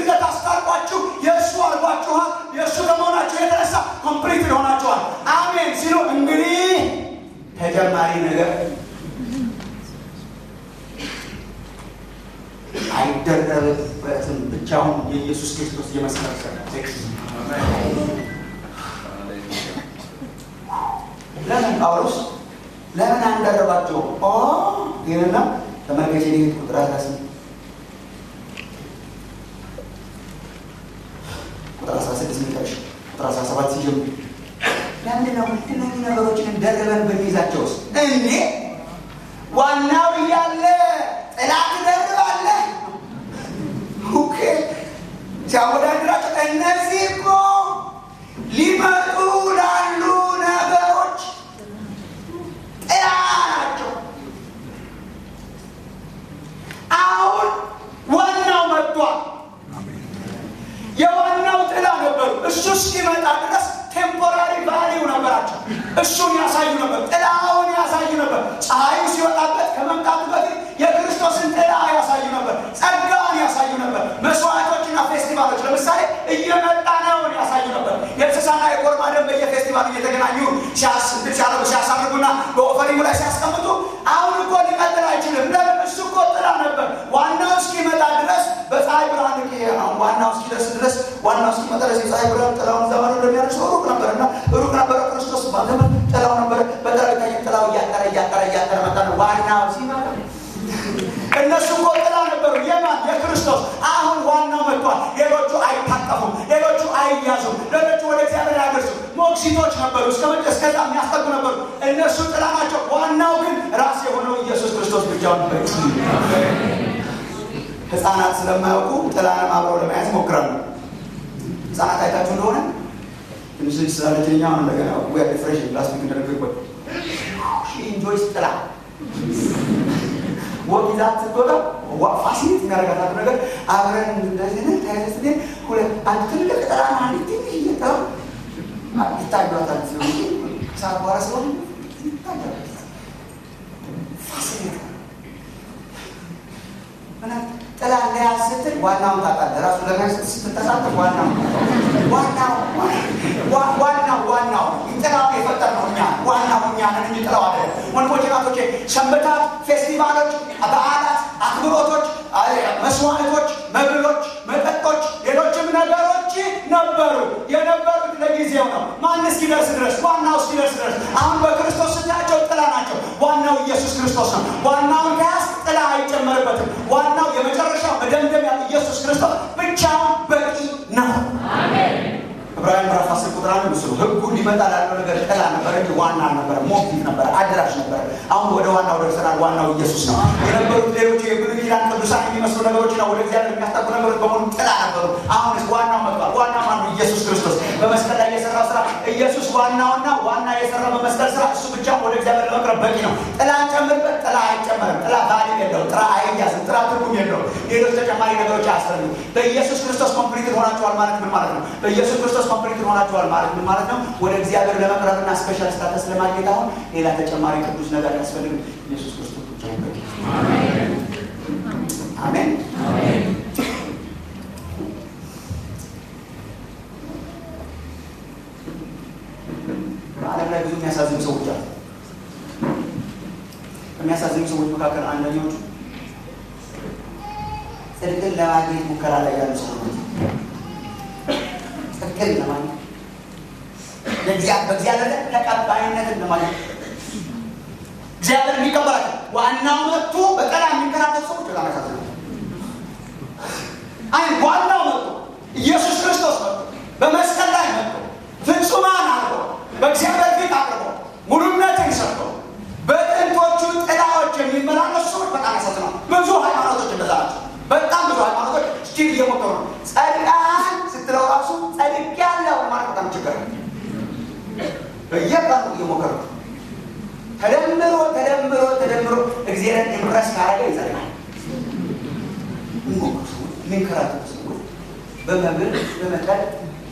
በልጅነት አስታርቋችሁ የእሱ አድርጓችኋል። የእሱ ከመሆናችሁ የተነሳ ኮምፕሊት ሆናችኋል። አሜን ሲሉ እንግዲህ ተጨማሪ ነገር አይደረብበትም። ብቻውን የኢየሱስ ክርስቶስ የመስቀል ስራ ለምን ጳውሎስ ለምን አንደረባቸው ይህንና ተመልከች ሄድ ቁጥር አስራ ቁጥር አስራ ስድስት ሚጠቅሽ ቁጥር አስራ ሰባት ሲጀምር ለምንድን ነው እነዚህ ነገሮችን ደርበን በሚይዛቸው ውስጥ እንዴ ዋናው እያለ ጥላ ትደርባለህ? ኦኬ ሲያወዳድራቸው እነዚህ እኮ ሊመጡ ላሉ ነገሮች ጥላ ናቸው። አሁን ዋናው መጥቷል። የዋናው ጥላ ነበሩ። እሱ እስኪመጣ ድረስ ቴምፖራሪ ቫሊው ነበራቸው። እሱን ያሳዩ ነበር፣ ጥላውን ያሳዩ ነበር። ፀሐዩ ሲወጣበት ከመምጣቱ በፊት የክርስቶስን ጥላ ያሳዩ ነበር፣ ጸጋውን ያሳዩ ነበር። መስዋዕቶችና ፌስቲቫሎች ለምሳሌ እየመጣ ነውን ያሳዩ ነበር። የእንስሳና የኮርማ ደም በየፌስቲቫሉ እየተገናኙ ሲያደርጉ ሲያሳርጉና በኦፈሪንጉ ላይ ሲያስቀምጡ አሁን እኮ ሊቀጥል አይችልም። ለምን? እሱ እኮ ጥላ ነበር። ዋናው እስኪመጣ ድረስ በፀሐይ ብርሃን ነው። ዋናው እስኪደርስ ድረስ ዋናው እስኪመጣ ድረስ የፀሐይ ብርሃን ጥላውን ዘመኑ እንደሚያደርሰው ሩቅ ነበር እና ሩቅ ነበረ። ክርስቶስ ባዘመን ጥላው ነበር። በጠረቃ ጥላው እያጠረ እያጠረ እያጠረ መጣ ነው። ዋናው ሲመጣ እነሱ እኮ ጥላ ነበሩ። የማን የክርስቶስ። አሁን ዋናው መጥቷል። ሌሎቹ አይታቀፉም፣ ሌሎቹ አይያዙም፣ ሌሎቹ ወደ እግዚአብሔር አያደርሱም። ሞግዚቶች ነበሩ፣ እስከ እስከዛ የሚያስጠጉ ነበሩ። እነሱ ጥላ ናቸው። ዋናው ግን ራስ የሆነው ኢየሱስ ክርስቶስ ብቻውን በቂ ህፃናት ስለማያውቁ ጥላንም አብረው ለመያዝ ይሞክራሉ። ህፃናት አይታችሁ እንደሆነ ትንሽ ልጅ ስላለችኛ አሁን እንደገና ዊ ፍሬሽ ላስቲክ እንደነገርኩት ኢንጆይስ ጥላ ወቅ ይዛት ስትወጣ ፋሲሊት የሚያደርጋት ነገር አብረን እንደዚህ ነ ተያዘ ስ ሁለት አንድ ትልቅ ጥላ ና አንድ ትንሽ እየጠራ ይታዩታል ሲሆን ሰዓት በኋላ ስለሆነ ይታያል ፋሲሊት ጥላ ለያዝ ስትል ዋናውን ታውቃለህ። ራሱ ለመያዝ ስትተሳተፍ ዋናው ዋናው ዋናው ዋናው ጥላውን የፈጠርነው እኛ ዋናው እኛ ነን እንጂ ጥላው አይደለም። ወንድሞቼ ናቶቼ፣ ሰንበታት፣ ፌስቲቫሎች፣ በዓላት፣ አክብሮቶች፣ መስዋዕቶች፣ መብሎች፣ መጠጦች፣ ሌሎችም ነገሮች ነበሩ። የነበሩት ለጊዜው ነው። ማን እስኪደርስ ድረስ ዋናው እስኪደርስ ድረስ። አሁን በክርስቶስ ስታያቸው ጥላ ናቸው። ዋናው ኢየሱስ ክርስቶስ ነው። ዋናውን ከያዝ ጥላ አይጨመርበትም። ዋናው የመጨረሻው መደምደሚያ ኢየሱስ ክርስቶስ ብቻውን በቂ ነው። ዕብራውያን ምዕራፍ አስር ቁጥር አንድ ምስሉ ህጉ ሊመጣ ላለው ነገር ጥላ ነበረ እንጂ ዋና አልነበረ። ሞቲቭ ነበረ፣ አድራሽ ነበረ። አሁን ወደ ዋናው ደርሰናል። ዋናው ኢየሱስ ነው። የነበሩት ሌሎቹ የብሉይ ኪዳን ቅዱሳን የሚመስሉ ነገሮች ነው፣ ወደ እግዚአብሔር የሚያስጠጉ ነገሮች በሙሉ ጥላ ነበሩ። አሁን ዋናው መጥቷል። ዋና ማነው? ኢየሱስ ክርስቶስ በመስቀል ላይ የሰራው ስራ። ኢየሱስ ዋናውና ዋና የሰራው በመስቀል ስራ፣ እሱ ብቻ ወደ እግዚአብሔር ለመቅረብ በቂ ነው። ጥላ ጨምርበት፣ ጥላ አይጨመርም። ጥላ ቫሊም የለው፣ ጥላ አይያዝም፣ ጥላ ትርጉም የለው። ሌሎች ተጨማሪ ነገሮች አያስፈልጉም። በኢየሱስ ክርስቶስ ኮምፕሊት ሆናችኋል ማለት ምን ማለት ነው? በኢየሱስ ክርስቶስ ኮምፕሊት ሆናችኋል ማለት ምን ማለት ነው? ወደ እግዚአብሔር ለመቅረብና ስፔሻል ስታተስ ለማግኘት አሁን ሌላ ተጨማሪ ቅዱስ ነገር ያስፈልግ ኢየሱስ ክርስቶስ ብቻ ይበቂ። አሜን። በዓለም ላይ ብዙ የሚያሳዝኑ ሰዎች አሉ። ከሚያሳዝኑ ሰዎች መካከል አንደኞቹ ጽድቅን ለማግኘት ሙከራ ላይ ያሉ ሰዎች ጽድቅን ለማግኘት በእግዚአብሔር ላይ ተቀባይነትን ለማግኘት እግዚአብሔር የሚቀበላቸው ዋናው መጥቶ በቀላ የሚንከራተቱ ሰዎች በጣም ያሳዝናል። አይ ዋናው መጥቶ ኢየሱስ ክርስቶስ መጥቶ በመስቀል ላይ መጥቶ ፍጹማን አድርጎ በእግዚአብሔር ፊት አቅርቦ ሙሉነትን ሰጥቶ በጥንቶቹ ጥላዎች የሚመላለሱ ሰዎች በጣም ያሳዝናል። ብዙ ሃይማኖቶች እንደዛ ናቸው። በጣም ብዙ ሃይማኖቶች ስቲል እየሞከሩ ነው። ጸድቃን ስትለው ራሱ ጸድቅ ያለው ማለት በጣም ችግር ነው። በየቀኑ እየሞከሩ ነው። ተደምሮ ተደምሮ ተደምሮ እግዚአብሔርን ኢምፕረስ ካረገ ይጸድቃል። የሚሞክሩ ሰዎች የሚንከራተቱ ሰዎች በመብል በመጠጥ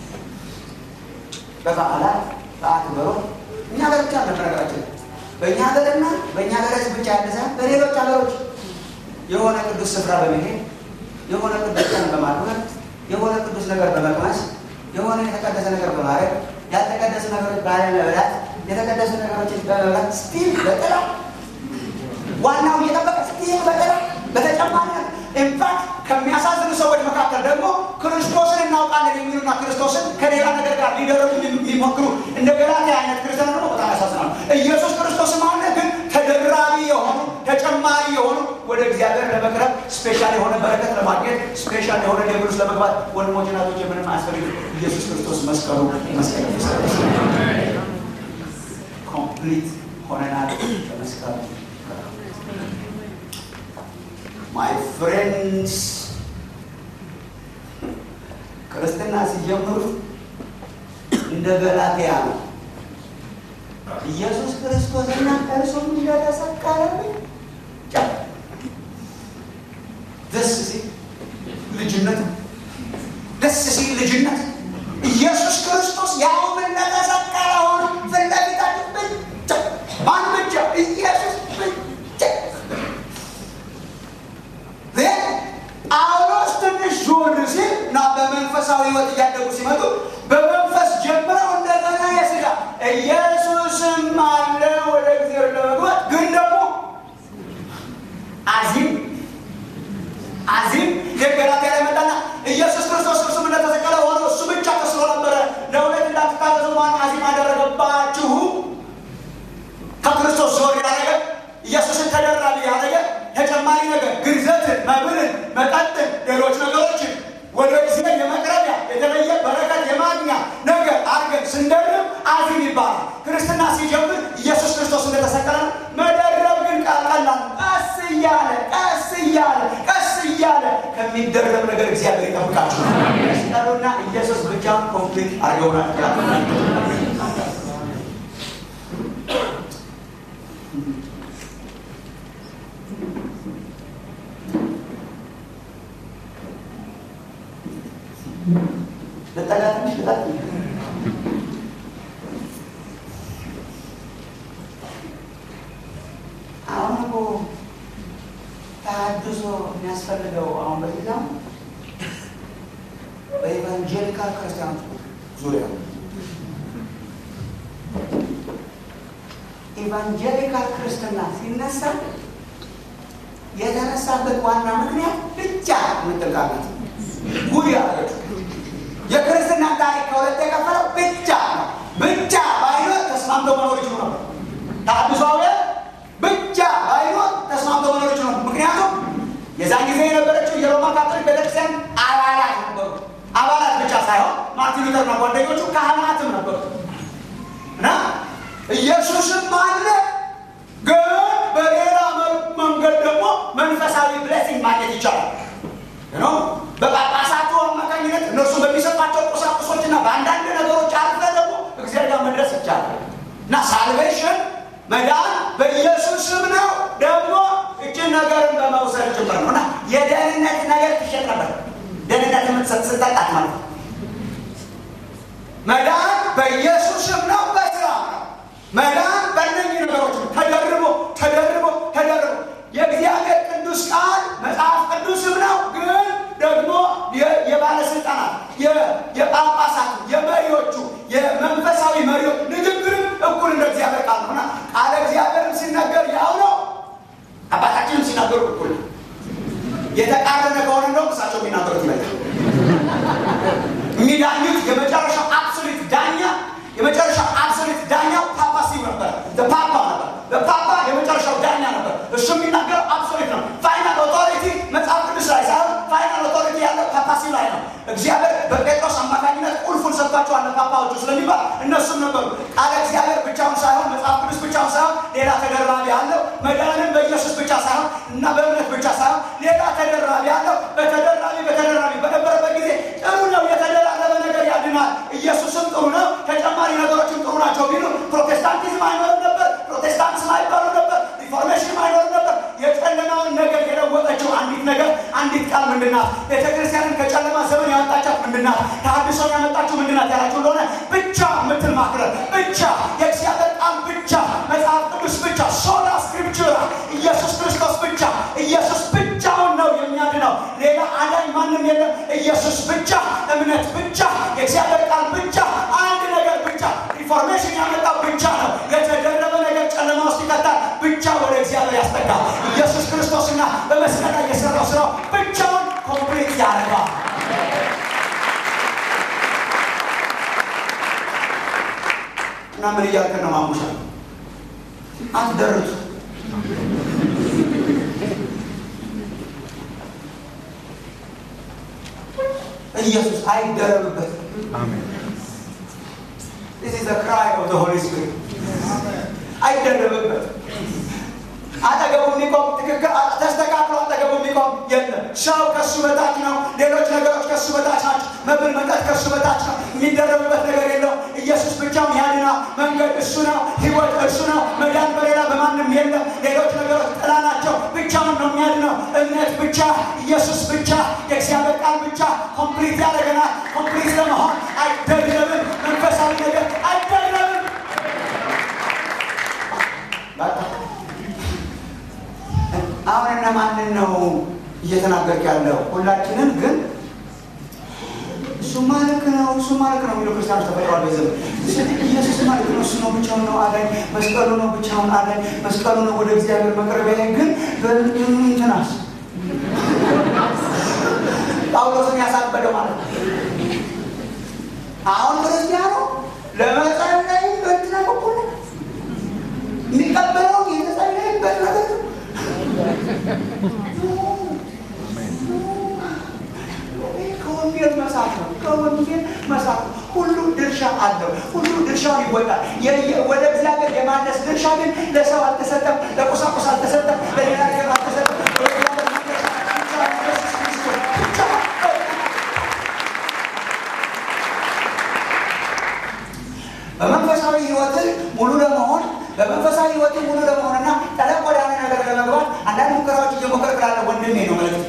በበዓላት በአክብሮ እኛ ሀገር ብቻ ነው ነገራችን። በእኛ ሀገርና በእኛ ሀገር ብቻ ያለ ሳይሆን በሌሎች ሀገሮች የሆነ ቅዱስ ስፍራ በመሄድ የሆነ ቅዱስ ቀን በማክበር የሆነ ቅዱስ ነገር በመቅመስ የሆነ የተቀደሰ ነገር በማድረግ ያልተቀደሱ ነገሮች ባለመብላት የተቀደሱ ነገሮችን በመብላት ስቲል በጥላ ዋናው እየጠበቀ ስቲል በጥላ በተጨማሪ ኢንፋክት ከሚያሳዝኑ ሰዎች መካከል ደግሞ ክርስቶስን እናውቃለን የሚሉና ክርስቶስን ከሌላ ነገር ጋር ሊደረጉ ሊሞክሩ እንደ ገላትያ አይነት ክርስቲያን ደግሞ በጣም ያሳዝናሉ። ኢየሱስ ክርስቶስም አለ፣ ግን ተደራቢ የሆኑ ተጨማሪ የሆኑ ወደ እግዚአብሔር ለመቅረብ ስፔሻል የሆነ በረከት ለማግኘት ስፔሻል የሆነ ሌብሉስ ለመግባት ወንድሞች ናቶች የምንም አያስፈልግም። ኢየሱስ ክርስቶስ መስቀሉ መስቀል ኮምፕሊት ሆነናል በመስቀሉ ማይ ፍሬንድስ ክርስትና ሲጀምሩ እንደ ገላትያ ነው። ኢየሱስ ክርስቶስና እርሱም እንደተሰቀለ ብቻ ደስ ሲል ልጅነት ደስ ሲል ልጅነት ኢየሱስ ክርስቶስ ያውም እንደተሰቀለ ሆኖ ፊት ለፊታችን ብቻ ማን ብቻ ኢየሱስ ብቻ ጳውሎስ ትንሽ ዞር ሲል እና በመንፈሳዊ ሕይወት እያደጉ ሲመጡ በመንፈስ ጀምረው እንደገና የስጋ ኢየሱስም አለ ወደ እግዚአብሔር ለመግባት ግን ደግሞ አዚም አዚም የገላትያ ላይ መጣና ኢየሱስ ክርስቶስ እርሱም እንደተሰቀለ ሆኖ እሱ ብቻ ተስሎ ነበረ። ለሁለት እንዳትታዘዙ ማን አዚም አደረገባችሁ? ከክርስቶስ ዞር ያደረገ ኢየሱስን ተደራቢ ያደረገ ተጨማሪ ነገር ግርዘትን፣ መብልን፣ መጠጥን፣ ሌሎች ነገሮችን ወደ እግዚአብሔር የመቅረቢያ የተለየ በረከት የማግኛ ነገር አድርገን ስንደርብ አዚም ይባላል። ክርስትና ሲጀምር ኢየሱስ ክርስቶስ እንደተሰቀለ መደረብ ግን ቀላል ቀስ እያለ ቀስ እያለ ቀስ እያለ ከሚደረብ ነገር እግዚአብሔር ይጠብቃችሁ። መስቀሉና ኢየሱስ ብቻውን ኮምፕሊት አድርገውናል። ልጠጋ ትንሽ ልጠጥ አሁን እኮ ተሐድሶ የሚያስፈልገው አሁን በዚህ ዘመን በኢቫንጀሊካል ክርስቲያኖች ዙሪያ ነው። ኢቫንጀሊካል ክርስትና ሲነሳ የተነሳበት ዋና ምክንያት ብቻ የምትልቃለት ጉድ ያደረገችው የክርስትና ታሪክ ከሁለት የከፈለው ብቻ ነው። ብቻ ባይኖር ተስማምቶ መኖር ይችሉ ነበር። ተሐድሷውያን ብቻ ባይኖር ተስማምቶ መኖር ይችሉ ነበር። ምክንያቱም የዛን ጊዜ የነበረችው የሮማ ካቶሊክ ቤተክርስቲያን አባላት ነበሩ። አባላት ብቻ ሳይሆን ማርቲን ሉተርና ጓደኞቹ ካህናትም ነበሩ እና ኢየሱስም አለ ግን በሌላ መንገድ ደግሞ መንፈሳዊ ብሌሲንግ ማግኘት ይቻላል ነው በጳጳሳቱ አማካኝነት እነርሱ በሚሰጧቸው ቁሳቁሶችና በአንዳንድ ነገሮች አልፈ ደግሞ እግዚአብሔር ጋር መድረስ ይቻላል እና ሳልቬሽን መዳን በኢየሱስ ስም ነው። ደግሞ እችን ነገርን በመውሰድ ጭምር ነው እና የደህንነት ነገር ትሸጥ ነበር። ደህንነት የምትሰጥ ስጠጣት ማለት ነው። መዳን በኢየሱስ ስም ነው፣ በስራ ነው። መዳን በእነኚህ ነገሮች ነው። ተደርቦ ተደርቦ ተደርቦ የእግዚአብሔር ቅዱስ ቃል መጽሐፍ ቅዱስም ነው ግን ደግሞ የባለስልጣናት የጳጳሳት የመሪዎቹ የመንፈሳዊ መሪዎች ንግግርም እኩል እንደ እግዚአብሔር ቃል ነውና ቃለ እግዚአብሔርም ሲነገር ያው ነው። አባታችንም ሲናገሩ እኩል ነው። የተቃረነ ከሆነ እንደውም እሳቸው የሚናገሩት ይበልጣል። የሚዳኙት የመጨረሻው አብሶሊት ዳኛ የመጨረሻው አብሶሊት ዳኛው ፓፓሲው ነበር። ፓፓ ነበር። ፓፓ የመጨረሻው ዳኛ ነበር። እሱ የሚናገረው አብሶሊት ነው። ፋይናል ኦቶሪቲ መጽሐፍ ቅዱስ ላይ ሳይሆን ፋይናል ኦቶሪቲ ያለው ፓፓሲው ላይ ነው። እግዚአብሔር በጴጥሮስ አማካኝነት ቁልፉን ሰጥቷቸዋል ለፓፓዎቹ ስለሚባል እነሱም ነበሩ። ቃለ እግዚአብሔር ብቻውን ሳይሆን መጽሐፍ ቅዱስ ብቻውን ሳይሆን ሌላ ተደራቢ አለው። መዳንን በኢየሱስ ብቻ ሳይሆን እና በእምነት ብቻ ሳይሆን ሌላ ተደራቢ አለው። በተደራቢ በተደራቢ በነበረበት ጊዜ ጥሩ ነው። የተደራረበ ነገር ያድናል። ኢየሱስም ጥሩ ነው። ተጨማሪ ነገሮችም ጥሩ ናቸው ቢሉ ፕሮቴስታንቲዝም አይኖርም ነበር። ፕሮቴስታንትስም አይባሉ ነበር። ሪፎርሜሽንም አይኖርም ነበር። የጨለማውን ነገር የለወጠችው አንዲት ነገር አንዲት ቃል ምንድናት? ቤተክርስቲያንን ከጨለማ ዘመን ያወጣቻት ምንድናት? ተሐድሶን ያመጣችው ምንድናት ያላችሁ እንደሆነ ብቻ የምትል ማክረት ብቻ የእግዚአብሔር ቃል ብቻ መጽሐፍ ቅዱስ ብቻ ሶላ ስክሪፕቹራ ኢየሱስ ክርስቶስ ብቻ ኢየሱስ ብቻውን ነው የሚያድነው። ሌላ አዳኝ ማንም የለም። ኢየሱስ ብቻ፣ እምነት ብቻ፣ የእግዚአብሔር ቃል ብቻ፣ አንድ ነገር ብቻ፣ ኢንፎርሜሽን ያመጣው ብቻ ነው። የተደረበ ነገር ጨለማ ውስጥ ይከታል፣ ብቻ ወደ እግዚአብሔር ያስጠጋል። ኢየሱስ ክርስቶስና በመስቀል ላይ የሰራው ስራው ብቻውን ኮምፕሊት ያደርገዋል። እና ምን እያልክ ነው ማሙሻ? አትደርቱ ኢየሱስ አይደረብበት። This is the cry of the Holy Spirit. አይደረብበት። አጠገቡ የሚቆም ትክክል ተስተካክሎ አጠገቡ የሚቆም የለም። ሰው ከሱ በታች ነው። ሌሎች ነገሮች ከሱ በታች ናቸው። መብል መጠጥ ከሱ በታች ነው። የሚደረብበት ነገር የለው። ኢየሱስ ብቻውን ያድና። መንገድ እሱ ነው። ህይወት እሱ ነው። መዳን በሌላ በማንም የለም። ሌሎች ነገሮች ጥላ ናቸው። ብቻውን ነው የሚያድነው። እምነት ብቻ፣ ኢየሱስ ብቻ፣ የእግዚአብሔር ቃል ብቻ ኮምፕሊት ያደረገናል። ኮምፕሊት ለመሆን አይደረብም። መንፈሳዊ ነገር አይደረብም። አሁን እነማንን ነው እየተናገርክ ያለው? ሁላችንም ግን እሱማ ልክ ነው፣ እሱማ ልክ ነው የሚሉ ክርስቲያኖች ተፈጥሯል። በዘመን ኢየሱስ ልክ ነው፣ እሱ ነው ብቻውን ነው አዳኝ፣ መስቀሉ ነው ብቻውን አዳኝ፣ መስቀሉ ነው ወደ እግዚአብሔር መቅረቢያ። ግን እንትናስ ጳውሎስን ያሳበደው ማለት ነው። አሁን ክርስቲያኑ ለመጸለይ በእንትና በኩል የሚቀበለው የተጸለይበት ነገር ነው። ከወንጌል መሳት ነው። ከወንጌል መሳት ነው። ሁሉ ድርሻ አለው። ሁሉ ድርሻውን ይወጣል። ወደ እግዚአብሔር የማነስ ድርሻ ግን ለሰው አልተሰጠም፣ ለቁሳቁስ አልተሰጠም፣ ለሌላ ነገር አልተሰጠም። በመንፈሳዊ ህይወት ሙሉ ለመሆን በመንፈሳዊ ህይወት ሙሉ ለመሆንና ጠለቅ ወዳለ ነገር ለመግባት አንዳንድ ሙከራዎች እየሞከርክ ላለ ወንድሜ ነው መልዕክት።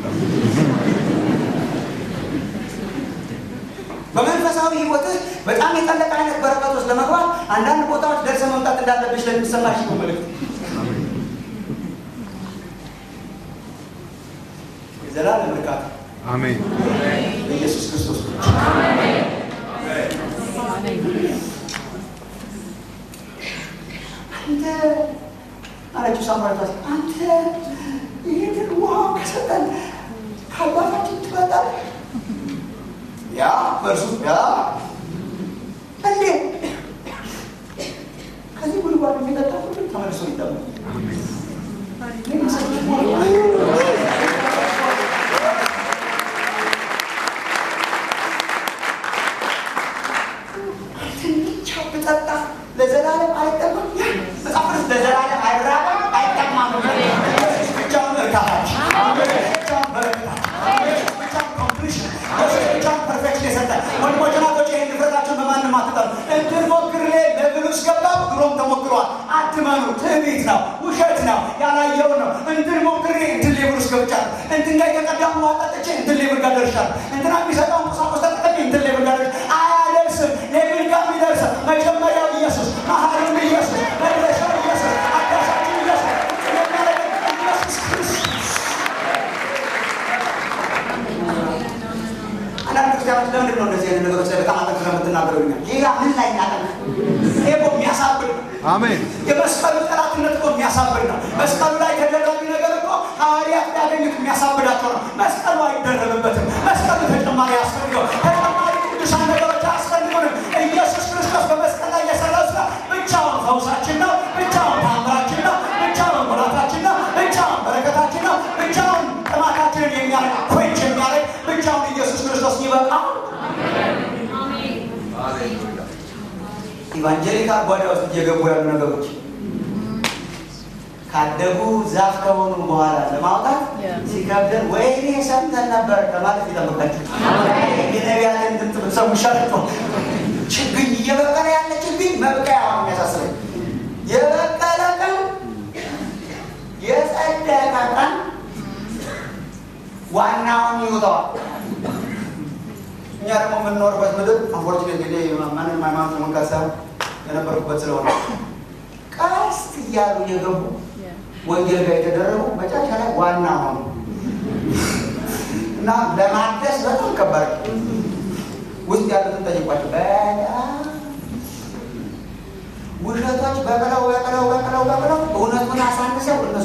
በመንፈሳዊ ህይወት በጣም የጠለቀ አይነት በረከት ውስጥ ለመግባት አንዳንድ ቦታዎች ደርሰ መምጣት እንዳለብሽ ለሚሰማሽ ነው መልዕክት። የዘላለም እርካታ አሜን። በኢየሱስ ክርስቶስ አንተ አለችው ሳምራዊቷ፣ አንተ ይህንን ውሃ ከሰጠን ከአባታችን ትበጣል። ያ በእርሱ ያ እንዴ ከዚህ ጉድጓድ የሚጠጣ ሁሉ ተመልሶ ይጠማል። ትንቻ ብጠጣ ለዘላለም አይጠማም። መጽሐፍ ቅዱስ ለዘላለም አይራብም አይጠማም። ኢየሱስ ብቻውን እርካታችን፣ ኢየሱስ ብቻውን በረከታችን፣ ኢየሱስ ብቻውን ኮምፕሊሽን፣ ኢየሱስ ብቻውን ፐርፌክሽን የሰጠን ወንድሞች ናቶች፣ ይህን ንፍረታችሁን በማንም አትጠሉ። እንድንሞክር ለብል ውስጥ ገባሁ፣ ድሮም ተሞክሯል። አትመኑ። ትዕቢት ነው፣ ውሸት ነው፣ ያላየው ነው። እንድንሞክር እንትን ሌብል ውስጥ ገብቻለሁ። እንትን ጋር የተቀዳሙ ውሃ ጠጥቼ እንትን ሌብል ጋር ደርሻለሁ። እንትና የሚሰጠውን ቁሳቁስ ተጠቅሜ እንትን ሌብል ጋር ደርሻለሁ። አያደርስም። ሌብል ጋር የሚደርሰው መጀመሪያው ኢየሱስ፣ መሀሉም ኢየሱስ፣ መድረሻው ኢየሱስ፣ አዳሻችን ኢየሱስ፣ የሚያደርገን ኢየሱስ ክርስቶስ። አንዳንድ ክርስቲያኖች ለምንድን ነው እንደዚህ አይነት ነገሮች ላይ በጣም አጠንክረህ የምትናገረው? ይኛል ሌላ ምን ላይ እናጠንክ? ይሄ እኮ የሚያሳብድ ነው። አሜን። የመስቀሉ ጠላትነት እኮ የሚያሳብድ ነው። መስቀሉ ላይ ተደራቢ ነገር እኮ ሐዋርያት ሊያገኙት የሚያሳብዳቸው ነው። መስቀሉ አይደረብበትም። መስቀሉ ተጨማሪ አያስፈልገው። ተጨማሪ ቅዱሳን ነገሮች አያስፈልጉንም። ኢየሱስ ክርስቶስ በመስቀል ላይ የሰራው ስራ ብቻውን ፈውሳችን ነው። ብቻውን ታምራችን ነው። ብቻውን ሙላታችን ነው። ብቻውን በረከታችን ነው። ብቻውን ጥማታችንን የሚያረግ ኮንች የሚያደርግ ብቻውን ኢየሱስ ክርስቶስ ይበቃል። ኢቫንጀሊካል ጓዳ ውስጥ እየገቡ ያሉ ነገሮች ካደጉ ዛፍ ከሆኑ በኋላ ለማውጣት ሲከብደን ወይኔ ሰምተን ነበር ከማለት ይጠብቃቸው። የነቢያትን ድምፅ ብትሰሙ ይሻላል። ችግኝ እየበቀለ ያለ ችግኝ መብቀያ ነው የሚያሳስበኝ። የበቀለ ቀን የጸደቀ ቀን ዋናውን ይውጠዋል። እኛ ደግሞ የምንኖርበት ምድር አንፎርቹኔት ጊዜ ማንም ሃይማኖት መንካት ሳይሆን የነበርኩበት ስለሆነ ቀስ እያሉ የገቡ ወንጌል ጋር የተደረጉ መጨረሻ ላይ ዋና ሆኑ እና እና ለማደስ በጣም ከባድ ውስጥ ያሉትን ጠይቋቸው። በጣም ውሸቶች በቅለው በቅለው በቅለው በቅለው እውነቱን አሳንሰው እነሱ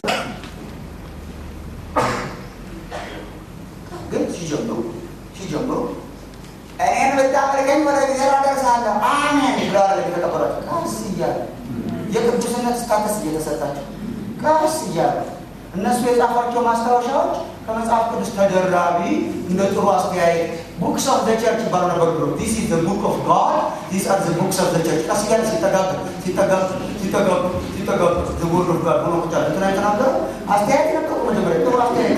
ግን ሲጀምሩ ሲጀምሩ እኔን ብታመልከኝ ወደ እግዚአብሔር አደርሳለሁ አሜን ብለዋል። የተቀበሏቸው ቀስ እያሉ የቅዱስነት ስታተስ እየተሰጣቸው ቀስ እያሉ እነሱ የጻፏቸው ማስታወሻዎች ከመጽሐፍ ቅዱስ ተደራቢ እንደ ጥሩ አስተያየት ቡክስ ኦፍ ዘ ቸርች ይባሉ ነበር ብሎ ዲስ ኢዝ ዘ ቡክ ኦፍ ጋድ ዲስ አር ዘ ቡክስ ኦፍ ዘ ቸርች ቀስ እያለ ሲጠጋግ ሲጠጋግ ሲጠጋግ ሲጠጋግ ዘ ወርድ ኦፍ ጋድ ሆኖ ቁጫ እንትና የተናገረው አስተያየት ነበሩ። መጀመሪያ ጥሩ አስተያየት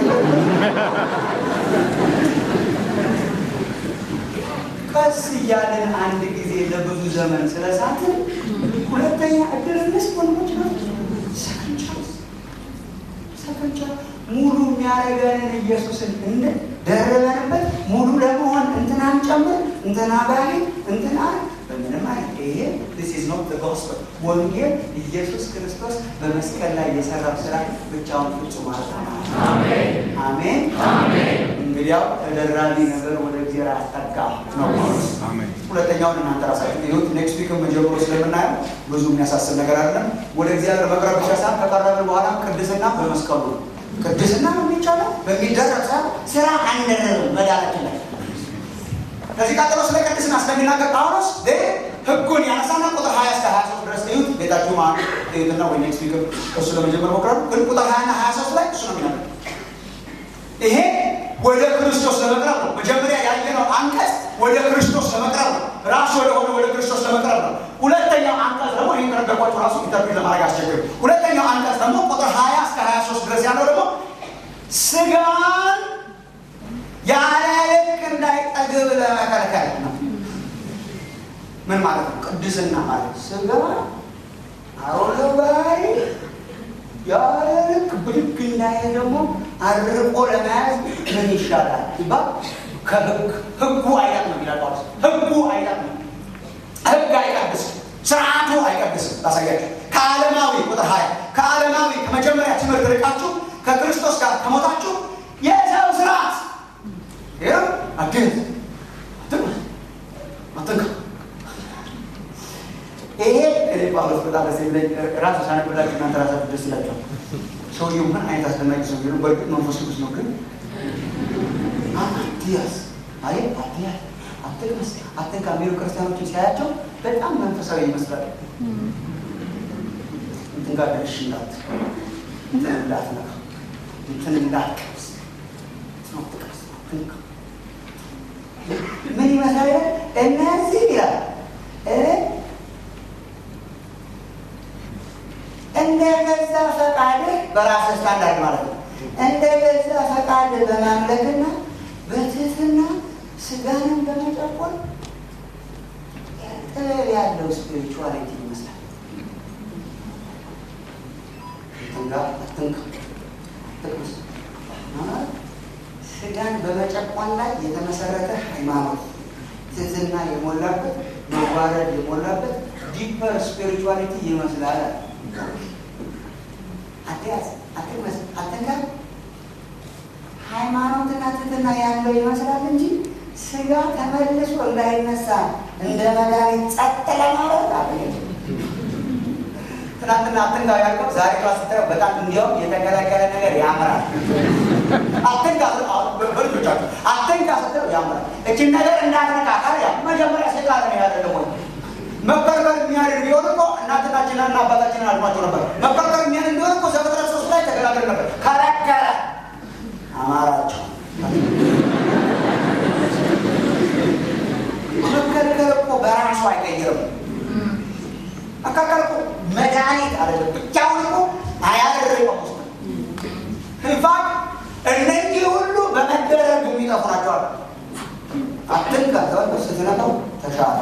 ቀስ እያለን አንድ ጊዜ ለብዙ ዘመን ስለሳትን ሁለተኛ እድል እንስጥ ወንዶች ነው። ሰከንድ ቻንስ ሰከንድ ቻንስ ሙሉ የሚያደርገንን ኢየሱስን እንደ ደረበንበት ሙሉ ለመሆን እንትናን ጨምር እንትና ባሪ እንትና በምንም አይነት ይሄ this is not the gospel ወንጌል ኢየሱስ ክርስቶስ በመስቀል ላይ የሰራው ስራ ብቻውን ፍጹም ማለት ነው። አሜን አሜን። እንግዲያው ተደራቢ ነገር ወደ እግዚአብሔር አስጠጋ ነው። ሁለተኛውን እናንተ ራሳችሁ ይሁት ኔክስት ዊክ መጀመሩ ስለምናየው ብዙ የሚያሳስብ ነገር አይደለም። ወደ እግዚአብሔር መቅረብ ብቻ ሳይሆን ከቀረብን በኋላ ቅድስና በመስቀሉ ነው። ቅድስና ነው የሚቻለው በሚደረግ ሰ ስራ አንደረግም መዳናችን ላይ ከዚህ ቀጥሎ ስለ ቅድስና ስለሚናገር ጳውሎስ ህጉን ያነሳና ቁጥር ሀያ እስከ ሀያ ሶስት ድረስ እዩት። ቤታችሁ ማ እዩትና ወይ ኔክስት ዊክ እሱ ለመጀመር ሞክራሉ። ግን ቁጥር ሀያ ና ሀያ ሶስት ላይ እሱ ነው የሚናገር ይሄ ወደ ክርስቶስ ለመቅረብ ነው። መጀመሪያ ያየነው አንቀጽ ወደ ክርስቶስ ለመቅረብ ነው። ራሱ ወደ ሆነ ወደ ክርስቶስ ለመቅረብ ነው። ሁለተኛው አንቀጽ ደግሞ ይህን ከነገርኳችሁ ራሱ ኢንተርቪው ለማድረግ አስቸግር። ሁለተኛው አንቀጽ ደግሞ ቁጥር ሀያ እስከ ሀያ ሶስት ድረስ ያለው ደግሞ ስጋን ያለ ልክ እንዳይጠግብ ለመከልከል ነው። ምን ማለት ነው? ቅድስና ማለት ስጋ አሮሎ ባህሪ ያለ ልክ ብድግ እንዳይል ደግሞ አድርቆ ለመያዝ ምን ይሻላል ሲባል ከህግ ህጉ አይነት ነው ይላል ጳውሎስ። ህጉ አይነት ነው። ህግ አይቀድስም፣ ስርዓቱ አይቀድስም። ላሳያችሁ ከዓለማዊ ቁጥር ሀያ ከዓለማዊ ከመጀመሪያ ትምህርት ርቃችሁ ከክርስቶስ ጋር ከሞታችሁ የሰው ስርዓት ይኸው አግዝ አትንካ ይሄ ጳውሎስ በጣም ደስ የሚለኝ ራሱ ሳነብላችሁ እናንተ ራሳችሁ ደስ ይላቸዋል። ሰውየው ምን አይነት አስደናቂ ሰውዬ ነው! በእርግጥ መንፈስ ቅዱስ ነው። ግን አትያዝ አይ አትያዝ፣ አትቅመስ፣ አትንካ የሚሉ ክርስቲያኖችን ሲያያቸው በጣም መንፈሳዊ ይመስላል። እንትን ጋር ደርሽ እንዳት እንትን እንዳትነካ እንትን እንዳትቀምስ ትቀምስ አትንካ ምን ይመስላል? እነዚህ ይላል እንደ ገዛ ፈቃድህ በራስህ ስታንዳርድ ማለት ነው። እንደ ገዛ ፈቃድህ በማምለክና በትህትና ስጋንን በመጨቆን ጥበብ ያለው ስፒሪቹዋሊቲ ይመስላል። ትንጋ አትንካ ትቅስ ስጋን በመጨቆን ላይ የተመሰረተ ሃይማኖት ትህትና የሞላበት መዋረድ የሞላበት ዲፐር ስፒሪቹዋሊቲ ይመስላል። አትያዝ፣ አትቅመስ፣ አትንካ ሃይማኖትና ትህትና ያለው ይመስላል እንጂ ስጋ ተመልሶ እንዳይነሳ እንደ መድኃኒት ጸጥ ለማለት አለ። ትናንትና አትንካ ያልከው ዛሬ ራስ ስታየው በጣም እንዲያውም የተከለከለ ነገር ያምራል። አትንካ በልጆቻችሁ አትንካ ስትለው ያምራል። እችን ነገር እንዳትነካ ካለ ያ መጀመሪያ ሴጣን ነው ያለ ደግሞ መከልከል የሚያደርግ ቢሆን እኮ እናትናችንን እና አባታችንን አልሟቸው ነበር። መከልከል የሚያደርግ ቢሆን እኮ ዘፍጥረት ሶስት ላይ ተገላገል ነበር። ከለከለ አማራቸው። መከልከል እኮ በራሱ አይቀይርም። መከልከል እኮ መድኃኒት አይደለም። ብቻውን እኮ አያደርገው ውስጥ ኢንፋክት እነዚህ ሁሉ በመደረግ የሚጠፉ ናቸዋል። አትንካ ተወ ስትነካው ተሻለ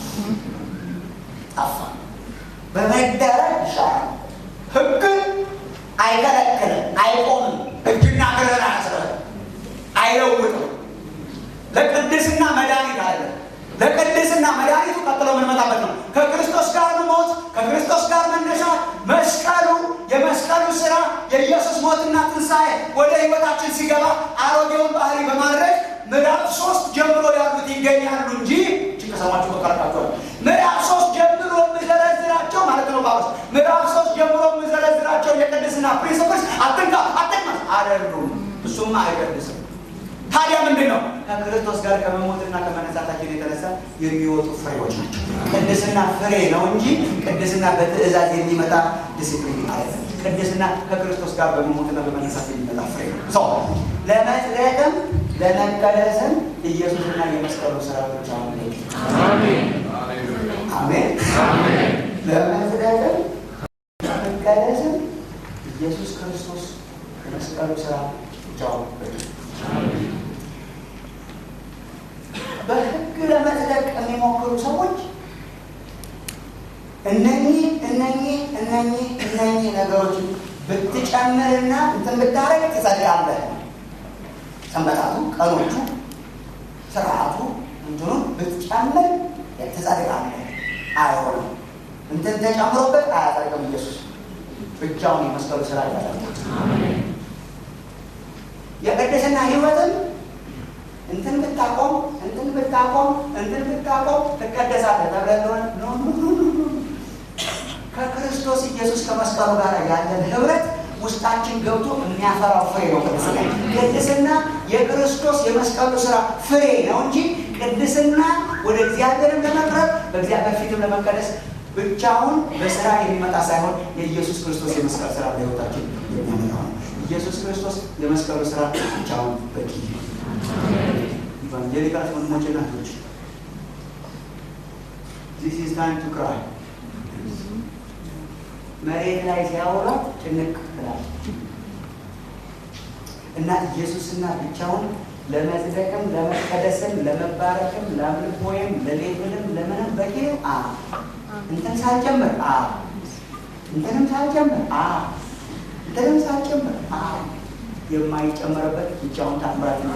ጠፋ። በመደረግ ይሻላል። ህግ አይከለክልም፣ አይቆምም። እጅና እግርህን አያስርህም፣ አይለውጥም። ለቅድስና መድኃኒት አለ። ለቅድስና መድኃኒቱ ቀጥሎ የምንመጣበት ነው። ከክርስቶስ ጋር መሞት፣ ከክርስቶስ ጋር መነሳት፣ መስቀሉ፣ የመስቀሉ ስራ፣ የኢየሱስ ሞትና ትንሣኤ ወደ ህይወታችን ሲገባ አሮጌውን ባህሪ በማድረግ ምዕራፍ ሶስት ጀምሮ ያሉት ይገኛሉ እንጂ እጅ ከሰማችሁ በቀረቃቸዋል። ምዕራፍ ሶስት ጀምሮ የምዘረዝራቸው ማለት ነው ጳውሎስ ምዕራፍ ሶስት ጀምሮ የምዘረዝራቸው የቅድስና ፕሪንስፕልስ አትንካ አትቅመስ አይደሉም። እሱማ አይቀድስም። ታዲያ ምንድን ነው? ከክርስቶስ ጋር ከመሞትና ከመነሳታችን የተነሳ የሚወጡ ፍሬዎች ናቸው። ቅድስና ፍሬ ነው እንጂ ቅድስና በትእዛዝ የሚመጣ ዲስፕሊን አይደለም። ቅድስና ከክርስቶስ ጋር በመሞትና በመነሳት የሚመጣ ፍሬ ነው። ሰው ለመጽደቅም ለመቀደስም ኢየሱስና የመስቀሉ ስራ ብቻ ነው። አሜን። ለመጽደቅም ለመቀደስም ኢየሱስ ክርስቶስ የመስቀሉ ስራ ብቻውን በቂ በሕግ ለመጽደቅ የሚሞክሩ ሰዎች እነኚህ እነኚህ እነኚህ እነኚህ ነገሮች ብትጨምርና እንትን ብታረግ ትጸድቃለህ። ሰንበታቱ፣ ቀኖቹ፣ ስርዓቱ እንትኑን ብትጨምር ትጸድቃለህ። አይሆንም። እንትን ተጨምሮበት አያጸድቅም። ኢየሱስ ብቻውን የመስቀሉ ስራ ያደርጋል። የቅድስና ህይወትም እንትን ብታቆም እንትን ብታቆም እንትን ብታቆም ትቀደሳለህ ተብለህ እንደሆነ ከክርስቶስ ኢየሱስ ከመስቀሉ ጋር ያለን ህብረት ውስጣችን ገብቶ የሚያፈራው ፍሬ ነው። ቅድስና ቅድስና የክርስቶስ የመስቀሉ ስራ ፍሬ ነው እንጂ ቅድስና ወደ እግዚአብሔርም ለመቅረብ በእግዚአብሔር ፊትም ለመቀደስ ብቻውን በስራ የሚመጣ ሳይሆን የኢየሱስ ክርስቶስ የመስቀል ስራ በህይወታችን የሚያመጣው ነው። ኢየሱስ ክርስቶስ የመስቀሉ ስራ ብቻውን በቂ ኢቫንጀሊካል ወንድሞች ናቶች ዚስ ኢዝ ታይም ቱ ክራይ መሬት ላይ ሲያወራ ጭንቅ ትላለች እና ኢየሱስና ብቻውን ለመጽደቅም ለመቀደስም ለመባረክም ለአምልኮይም ለሌብልም ለምንም በቂ ነው። አ እንትን ሳልጨምር አ እንትንም ሳልጨምር አ እንትንም ሳልጨምር አ የማይጨመርበት ብቻውን ታምራት ነው።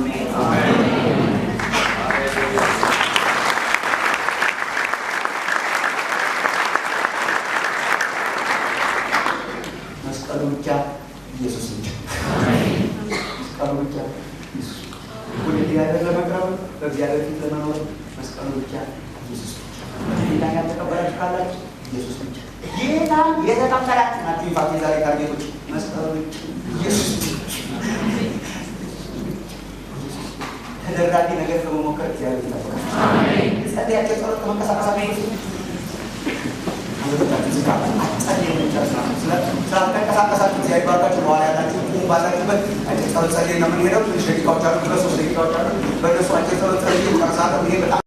መስቀሉ ብቻ ኢየሱስ ብቻ መስቀሉ ብቻ ኢየሱስ ወደ እግዚአብሔር ለመቅረብ በእግዚአብሔር ፊት ለመኖር መስቀሉ ብቻ ኢየሱስ ብቻ። ጌታ ያልተቀበላችሁ ካላችሁ ኢየሱስ ብቻ። ጌታ የተቀበላችሁ ናችሁ። ይፋት የዛሬ ታርጌቶች መስቀሉ ብቻ ኢየሱስ ብቻ። ተደራቢ ነገር ከመሞከር እግዚአብሔር ይጠብቃል። ጸልያቸው ጸሎት ከመንቀሳቀሳ ስላልተንቀሳቀሳችሁ እግዚአብሔር ይባርካችሁ። በኋላ ያላችሁ ባላችሁበት አጭር ጸሎት ጸልይ ነው የምንሄደው። ትንሽ ደቂቃዎች አሉ፣ ሁለት ሶስት ደቂቃዎች አሉ። በእነሱ አጭር ጸሎት ጸልይ ጨርሳለሁ። ይሄ በጣም